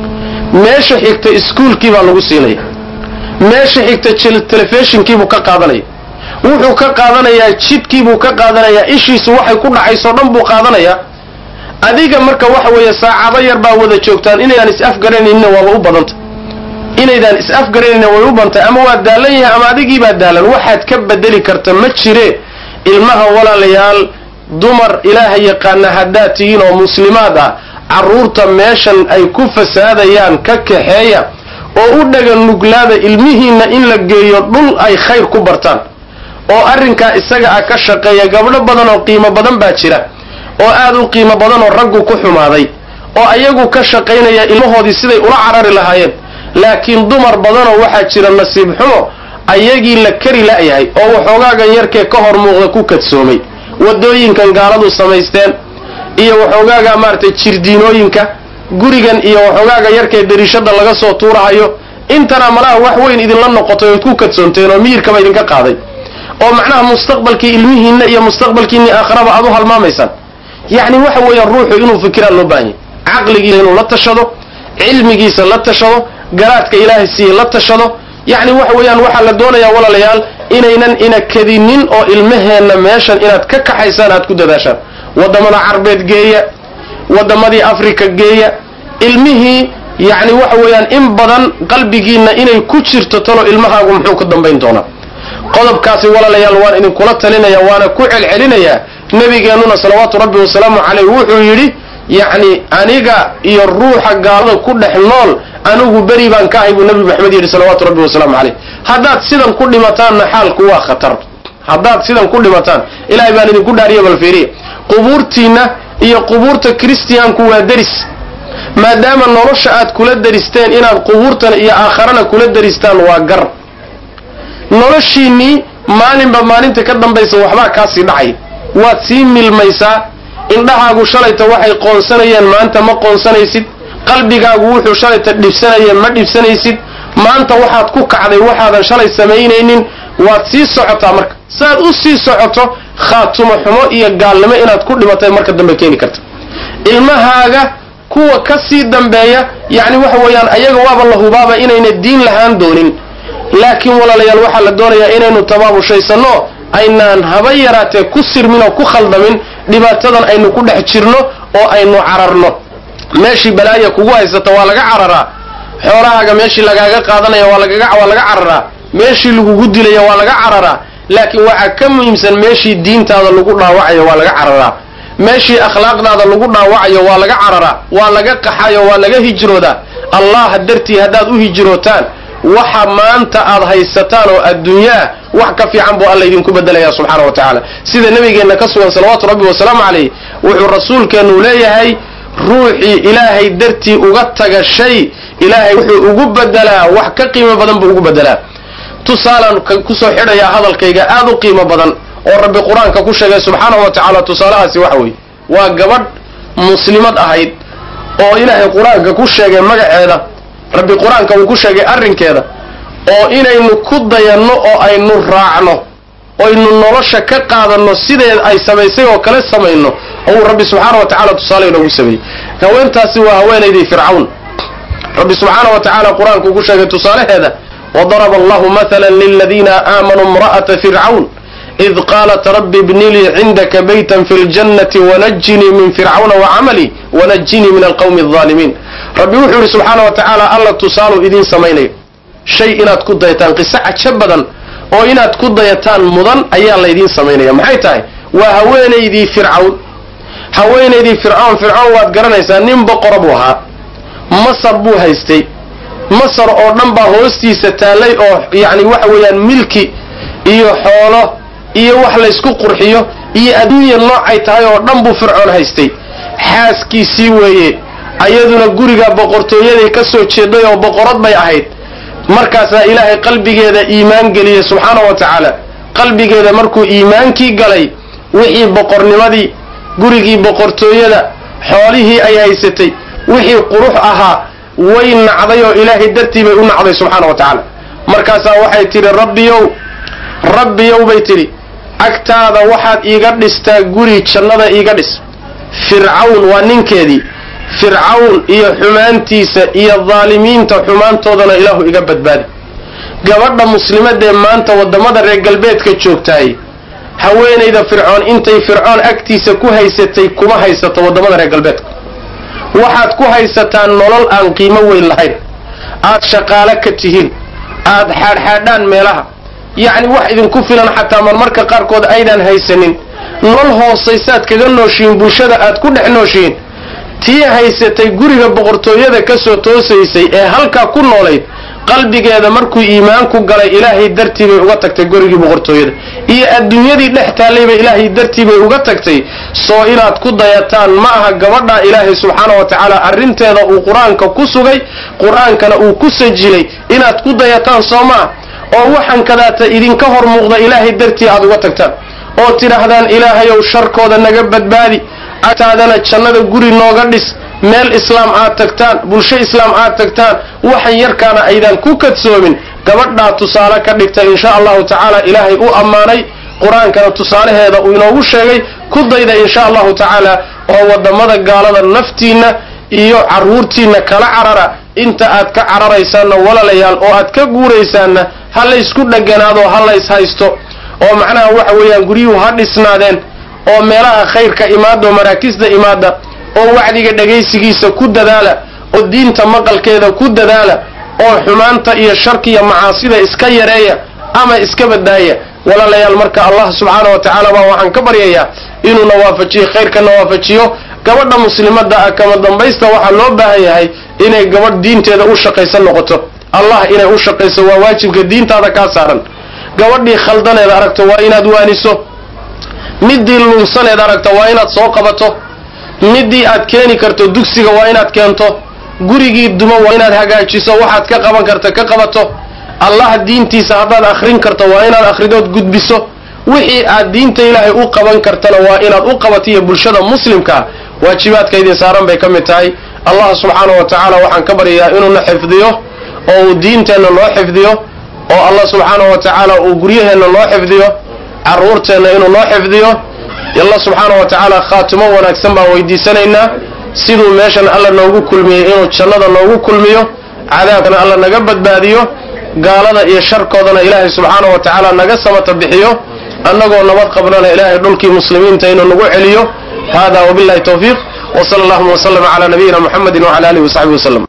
meesha xigta iskuulkii baa lagu siinaya meesha xigta telefishinkiibuu ka qaadanaya wuxuu ka qaadanayaa jidkiibuu ka qaadanayaa ishiisu waxay ku dhacayso dhan buu qaadanayaa adiga marka waxa weeye saacado yar baa wada joogtaan inaydaan is-afgaranaynin waaba u badanta inaydaan is-afgaranaynin way u bantay ama waa daalan yahay ama adigiibaa daalan waxaad ka bedeli karta ma jire ilmaha walaalayaal dumar ilaaha yaqaana haddaad tihiin oo muslimaad ah carruurta meeshan ay ku fasaadayaan ka kaxeeya oo u dhaga nuglaada ilmihiinna in la geeyo dhul ay khayr ku bartaan oo arrinkaa isaga ah ka shaqeeya gabdho badan oo qiimo badan baa jira oo aad u qiimo badan oo raggu ku xumaaday oo ayagu ka shaqaynaya ilmahoodii siday ula carari lahaayeen laakiin dumar badanoo waxaa jira nasiib xumo ayagii la kari la'yahay oo waxoogaagan yarkee ka hor muuqda ku kadsoomay waddooyinkan gaaladu samaysteen iyo waxoogaaga maaragtay jirdiinooyinka gurigan iyo waxoogaaga yarkee dariishada laga soo tuurahayo intana malaha wax weyn idinla noqotay ood ku kadsoonteen oo miyirkaba idinka qaaday oo macnaha mustaqbalkii ilmihiinna iyo mustaqbalkiinni aakharaba aad u halmaamaysaan yacni waxa weeyaan ruuxu inuu fikiraan loo baahan yahy caqligiisa inuu la tashado cilmigiisa la tashado garaadka ilaahay siiye la tashado yacni waxa weeyaan waxaa la doonayaa walaalayaal inaynan ina kadinin oo ilmaheenna meeshan inaad ka kaxaysaan aad ku dadaashaan waddamada carbeed geeya waddamadii africa geeya ilmihii yacni waxa weeyaan in badan qalbigiinna inay ku jirto talo ilmahaagu muxuu ka dambayn doonaa qodobkaasi walaalayaal waan idinkula talinaya waana ku celcelinayaa nebigeennuna salawaatu rabbi wasalaamu caleyh wuxuu yidhi yacni aniga iyo ruuxa gaalada ku dhex nool anigu beri baan ka ahay buu nebi maxamed yidhi salawaatu rabbi wasalaamu caleyh haddaad sidan ku dhimataanna xaalku waa khatar haddaad sidan ku dhimataan ilaahay baan idinku dhaariya balfiiriya qubuurtiinna iyo qubuurta kristiyaanku waa deris maadaama nolosha aad kula deristeen inaad qubuurtan iyo aakharana kula deristaan waa gar noloshiinnii maalinba maalinta ka dambaysa waxbaa kaasii dhacay waad sii milmaysaa indhahaagu shalayta waxay qoonsanayeen maanta ma qoonsanaysid qalbigaagu wuxuu shalayta dhibsanayeen ma dhibsanaysid maanta waxaad ku kacday waxaadan shalay samaynaynin waad sii socotaa marka saaad u sii socoto khaatumo xumo iyo gaalnimo inaad ku dhimatay marka dambe keeni karta ilmahaaga kuwa ka sii dambeeya yacni waxa weeyaan ayaga waaba la hubaaba inayna diin lahaan doonin laakiin walaalayaal waxaa la doonayaa inaynu tabaabushaysanno aynaan haba yaraatee ku sirmin oo ku khaldamin dhibaatadan aynu ku dhex jirno oo aynu cararno meeshii balaaya kugu haysata waa laga cararaa xoolahaaga meeshii lagaaga qaadanaya waa lagaga waa laga cararaa meeshii lagugu dilaya waa laga cararaa laakiin waxaa ka muhiimsan meeshii diintaada lagu dhaawacayo waa laga cararaa meeshii akhlaaqdaada lagu dhaawacayo waa laga cararaa waa laga qaxayo waa laga hijroodaa allah dartii haddaad u hijrootaan waxa maanta aad haysataan oo adduunyaa wax ka fiican buu alla idinku bedelaya subxaana wa tacaala sida nabigeenna ka sugan salawaatu rabbi wasalaamu calayh wuxuu rasuulkeennu leeyahay ruuxii ilaahay dartii uga taga shay ilaahay wuxuu ugu bedelaa wax ka qiimo badan buu ugu bedelaa tusaalaan kusoo xidhayaa hadalkayga aad u qiimo badan oo rabbi qur-aanka ku sheegay subxaanahu wa tacaala tusaalahaasi waxa weeye waa gabadh muslimad ahayd oo ilaahay qur-aanka ku sheegay magaceeda rabbi qur-aanka uu ku sheegay arrinkeeda oo inaynu ku dayanno oo aynu raacno oynu nolosha ka qaadanno sideed ay samaysay oo kale samayno oo uu rabbi subxaana wa tacala tusaale inoogu sameeyey haweentaasi waa haweenaydii fircawn rabbi subxaana wa tacaala qur-aanka uu ku sheegay tusaalaheeda wadaraba allahu maala liladiina aamanuu imra'ata fircawn id qaalat rabbi ibni lii cindaka baytan fi ljannati wanajinii min fircawna wacamali wanajinii min alqawmi alظaalimiin rabbi wuxuu yidhi subxaana wa tacaala alla tusaaluu idiin samaynayo shay inaad ku dayataan qiso cajo badan oo inaad ku dayataan mudan ayaa laydiin samaynaya maxay tahay waa haweenaydii fircawn haweenaydii fircawn fircawn waad garanaysaa nin boqora buu ahaa masar buu haystay masar oo dhan baa hoostiisa taallay oo yacni waxa weeyaan milki iyo xoolo iyo wax laysku qurxiyo iyo adduunya noocay tahay oo dhan buu fircoon haystay xaaskiisii weeye ayaduna guriga boqortooyaday ka soo jeeday oo boqorad bay ahayd markaasaa ilaahay qalbigeeda iimaan geliyey subxaana wa tacaala qalbigeeda markuu iimaankii galay wixii boqornimadii gurigii boqortooyada xoolihii ay haysatay wixii qurux ahaa way nacday oo ilaahay dartii bay u nacday subxaana wa tacaala markaasaa waxay tidhi rabbiyow rabbiyow bay tidhi agtaada waxaad iiga dhistaa guri jannada iiga dhis fircawn waa ninkeedii fircawn iyo xumaantiisa iyo daalimiinta xumaantoodana ilaahu iga badbaadi gabadha muslimadee maanta waddamada reer galbeedka joogtahay haweenayda fircoon intay fircoon agtiisa ku haysatay kuma haysato waddamada reer galbeedka waxaad ku haysataan nolol aan qiimo weyn lahayn aad shaqaalo ka tihiin aad xaadxaadhaan meelaha yacni wax idinku filan xataa marmarka qaarkood aydaan haysanin nolol hoosaysaad kaga nooshihiin bulshada aad ku dhex nooshihiin tii haysatay guriga boqortooyada ka soo toosaysay ee halkaa ku noolayd qalbigeeda markuu iimaanku galay ilaahay dartii bay uga tagtay gurigii boqortooyada iyo adduunyadii dhex taallayba ilaahay dartii bay uga tagtay soo inaad ku dayataan ma aha gabadhaa ilaahay subxaana wa tacaala arrinteeda uu qur-aanka ku sugay qur-aankana uu ku sajilay inaad ku dayataan soo maa oo waxaan kadaata idinka hor muuqda ilaahay dartii aad uga tagtaan oo tidhaahdaan ilaahayow sharkooda naga badbaadi agtaadana jannada guri nooga dhis meel islaam aad tagtaan bulsho islaam aad tagtaan waxan yarkaana aydaan ku kadsoomin gabadhaa tusaale ka dhigta insha allahu tacaala ilaahay u ammaanay qur-aankana tusaalaheeda uu inoogu sheegay ku dayda insha allahu tacaala oo waddamada gaalada naftiinna iyo carruurtiinna kala carara inta aad ka cararaysaanna walaalayaal oo aad ka guuraysaanna ha laysku dheganaado ha lays haysto oo macnaha waxa weeyaan guryuhu ha dhisnaadeen oo meelaha khayrka imaada oo maraakisda imaada oo wacdiga dhegaysigiisa ku dadaala oo diinta maqalkeeda ku dadaala oo xumaanta iyo sharkiya macaasida iska yareeya ama iska badaaya walaalayaal marka allah subxaana wa tacaala baa waxaan ka baryayaa inuuna waafajiyo khayrkana waafajiyo gabadha muslimadda ah kama dambaysta waxaa loo baahan yahay inay gabadh diinteeda u shaqaysan noqoto allah inay u shaqayso waa waajibka diintaada kaa saaran gabadhii khaldaneed aragto waa inaad waaniso midii lunsaneed aragto waa inaad soo qabato midii aad keeni karto dugsiga waa inaad keento gurigii duma waa inaad hagaajiso waxaad ka qaban karta ka qabato allah diintiisa haddaad akhrin karto waa inaad akhridood gudbiso wixii aad diinta ilaahay u qaban kartana waa inaad u qabatiyo bulshada muslimkaa waajibaadka idin saaran bay ka mid tahay allah subxaana wa tacaala waxaan ka baryayaa inuuna xifdiyo oo uu diinteenna noo xifdiyo oo allah subxaana wa tacaala uu guryaheenna noo xifdiyo carruurteenna inuu noo xifdiyo allah subxaana wa tacaala khaatimo wanaagsan baan weydiisanaynaa siduu meeshan alla noogu kulmiyey inuu jannada noogu kulmiyo cadaabkana alla naga badbaadiyo gaalada iyo sharkoodana ilaahay subxaana wa tacaala naga samata bixiyo annagoo nabad qabnana ilaahay dhulkii muslimiinta inuu nagu celiyo hada wabillahi tawfiiq wsala allahuma wslama cala nabiyina muxamedi wcala alihi wasaxbihi waslem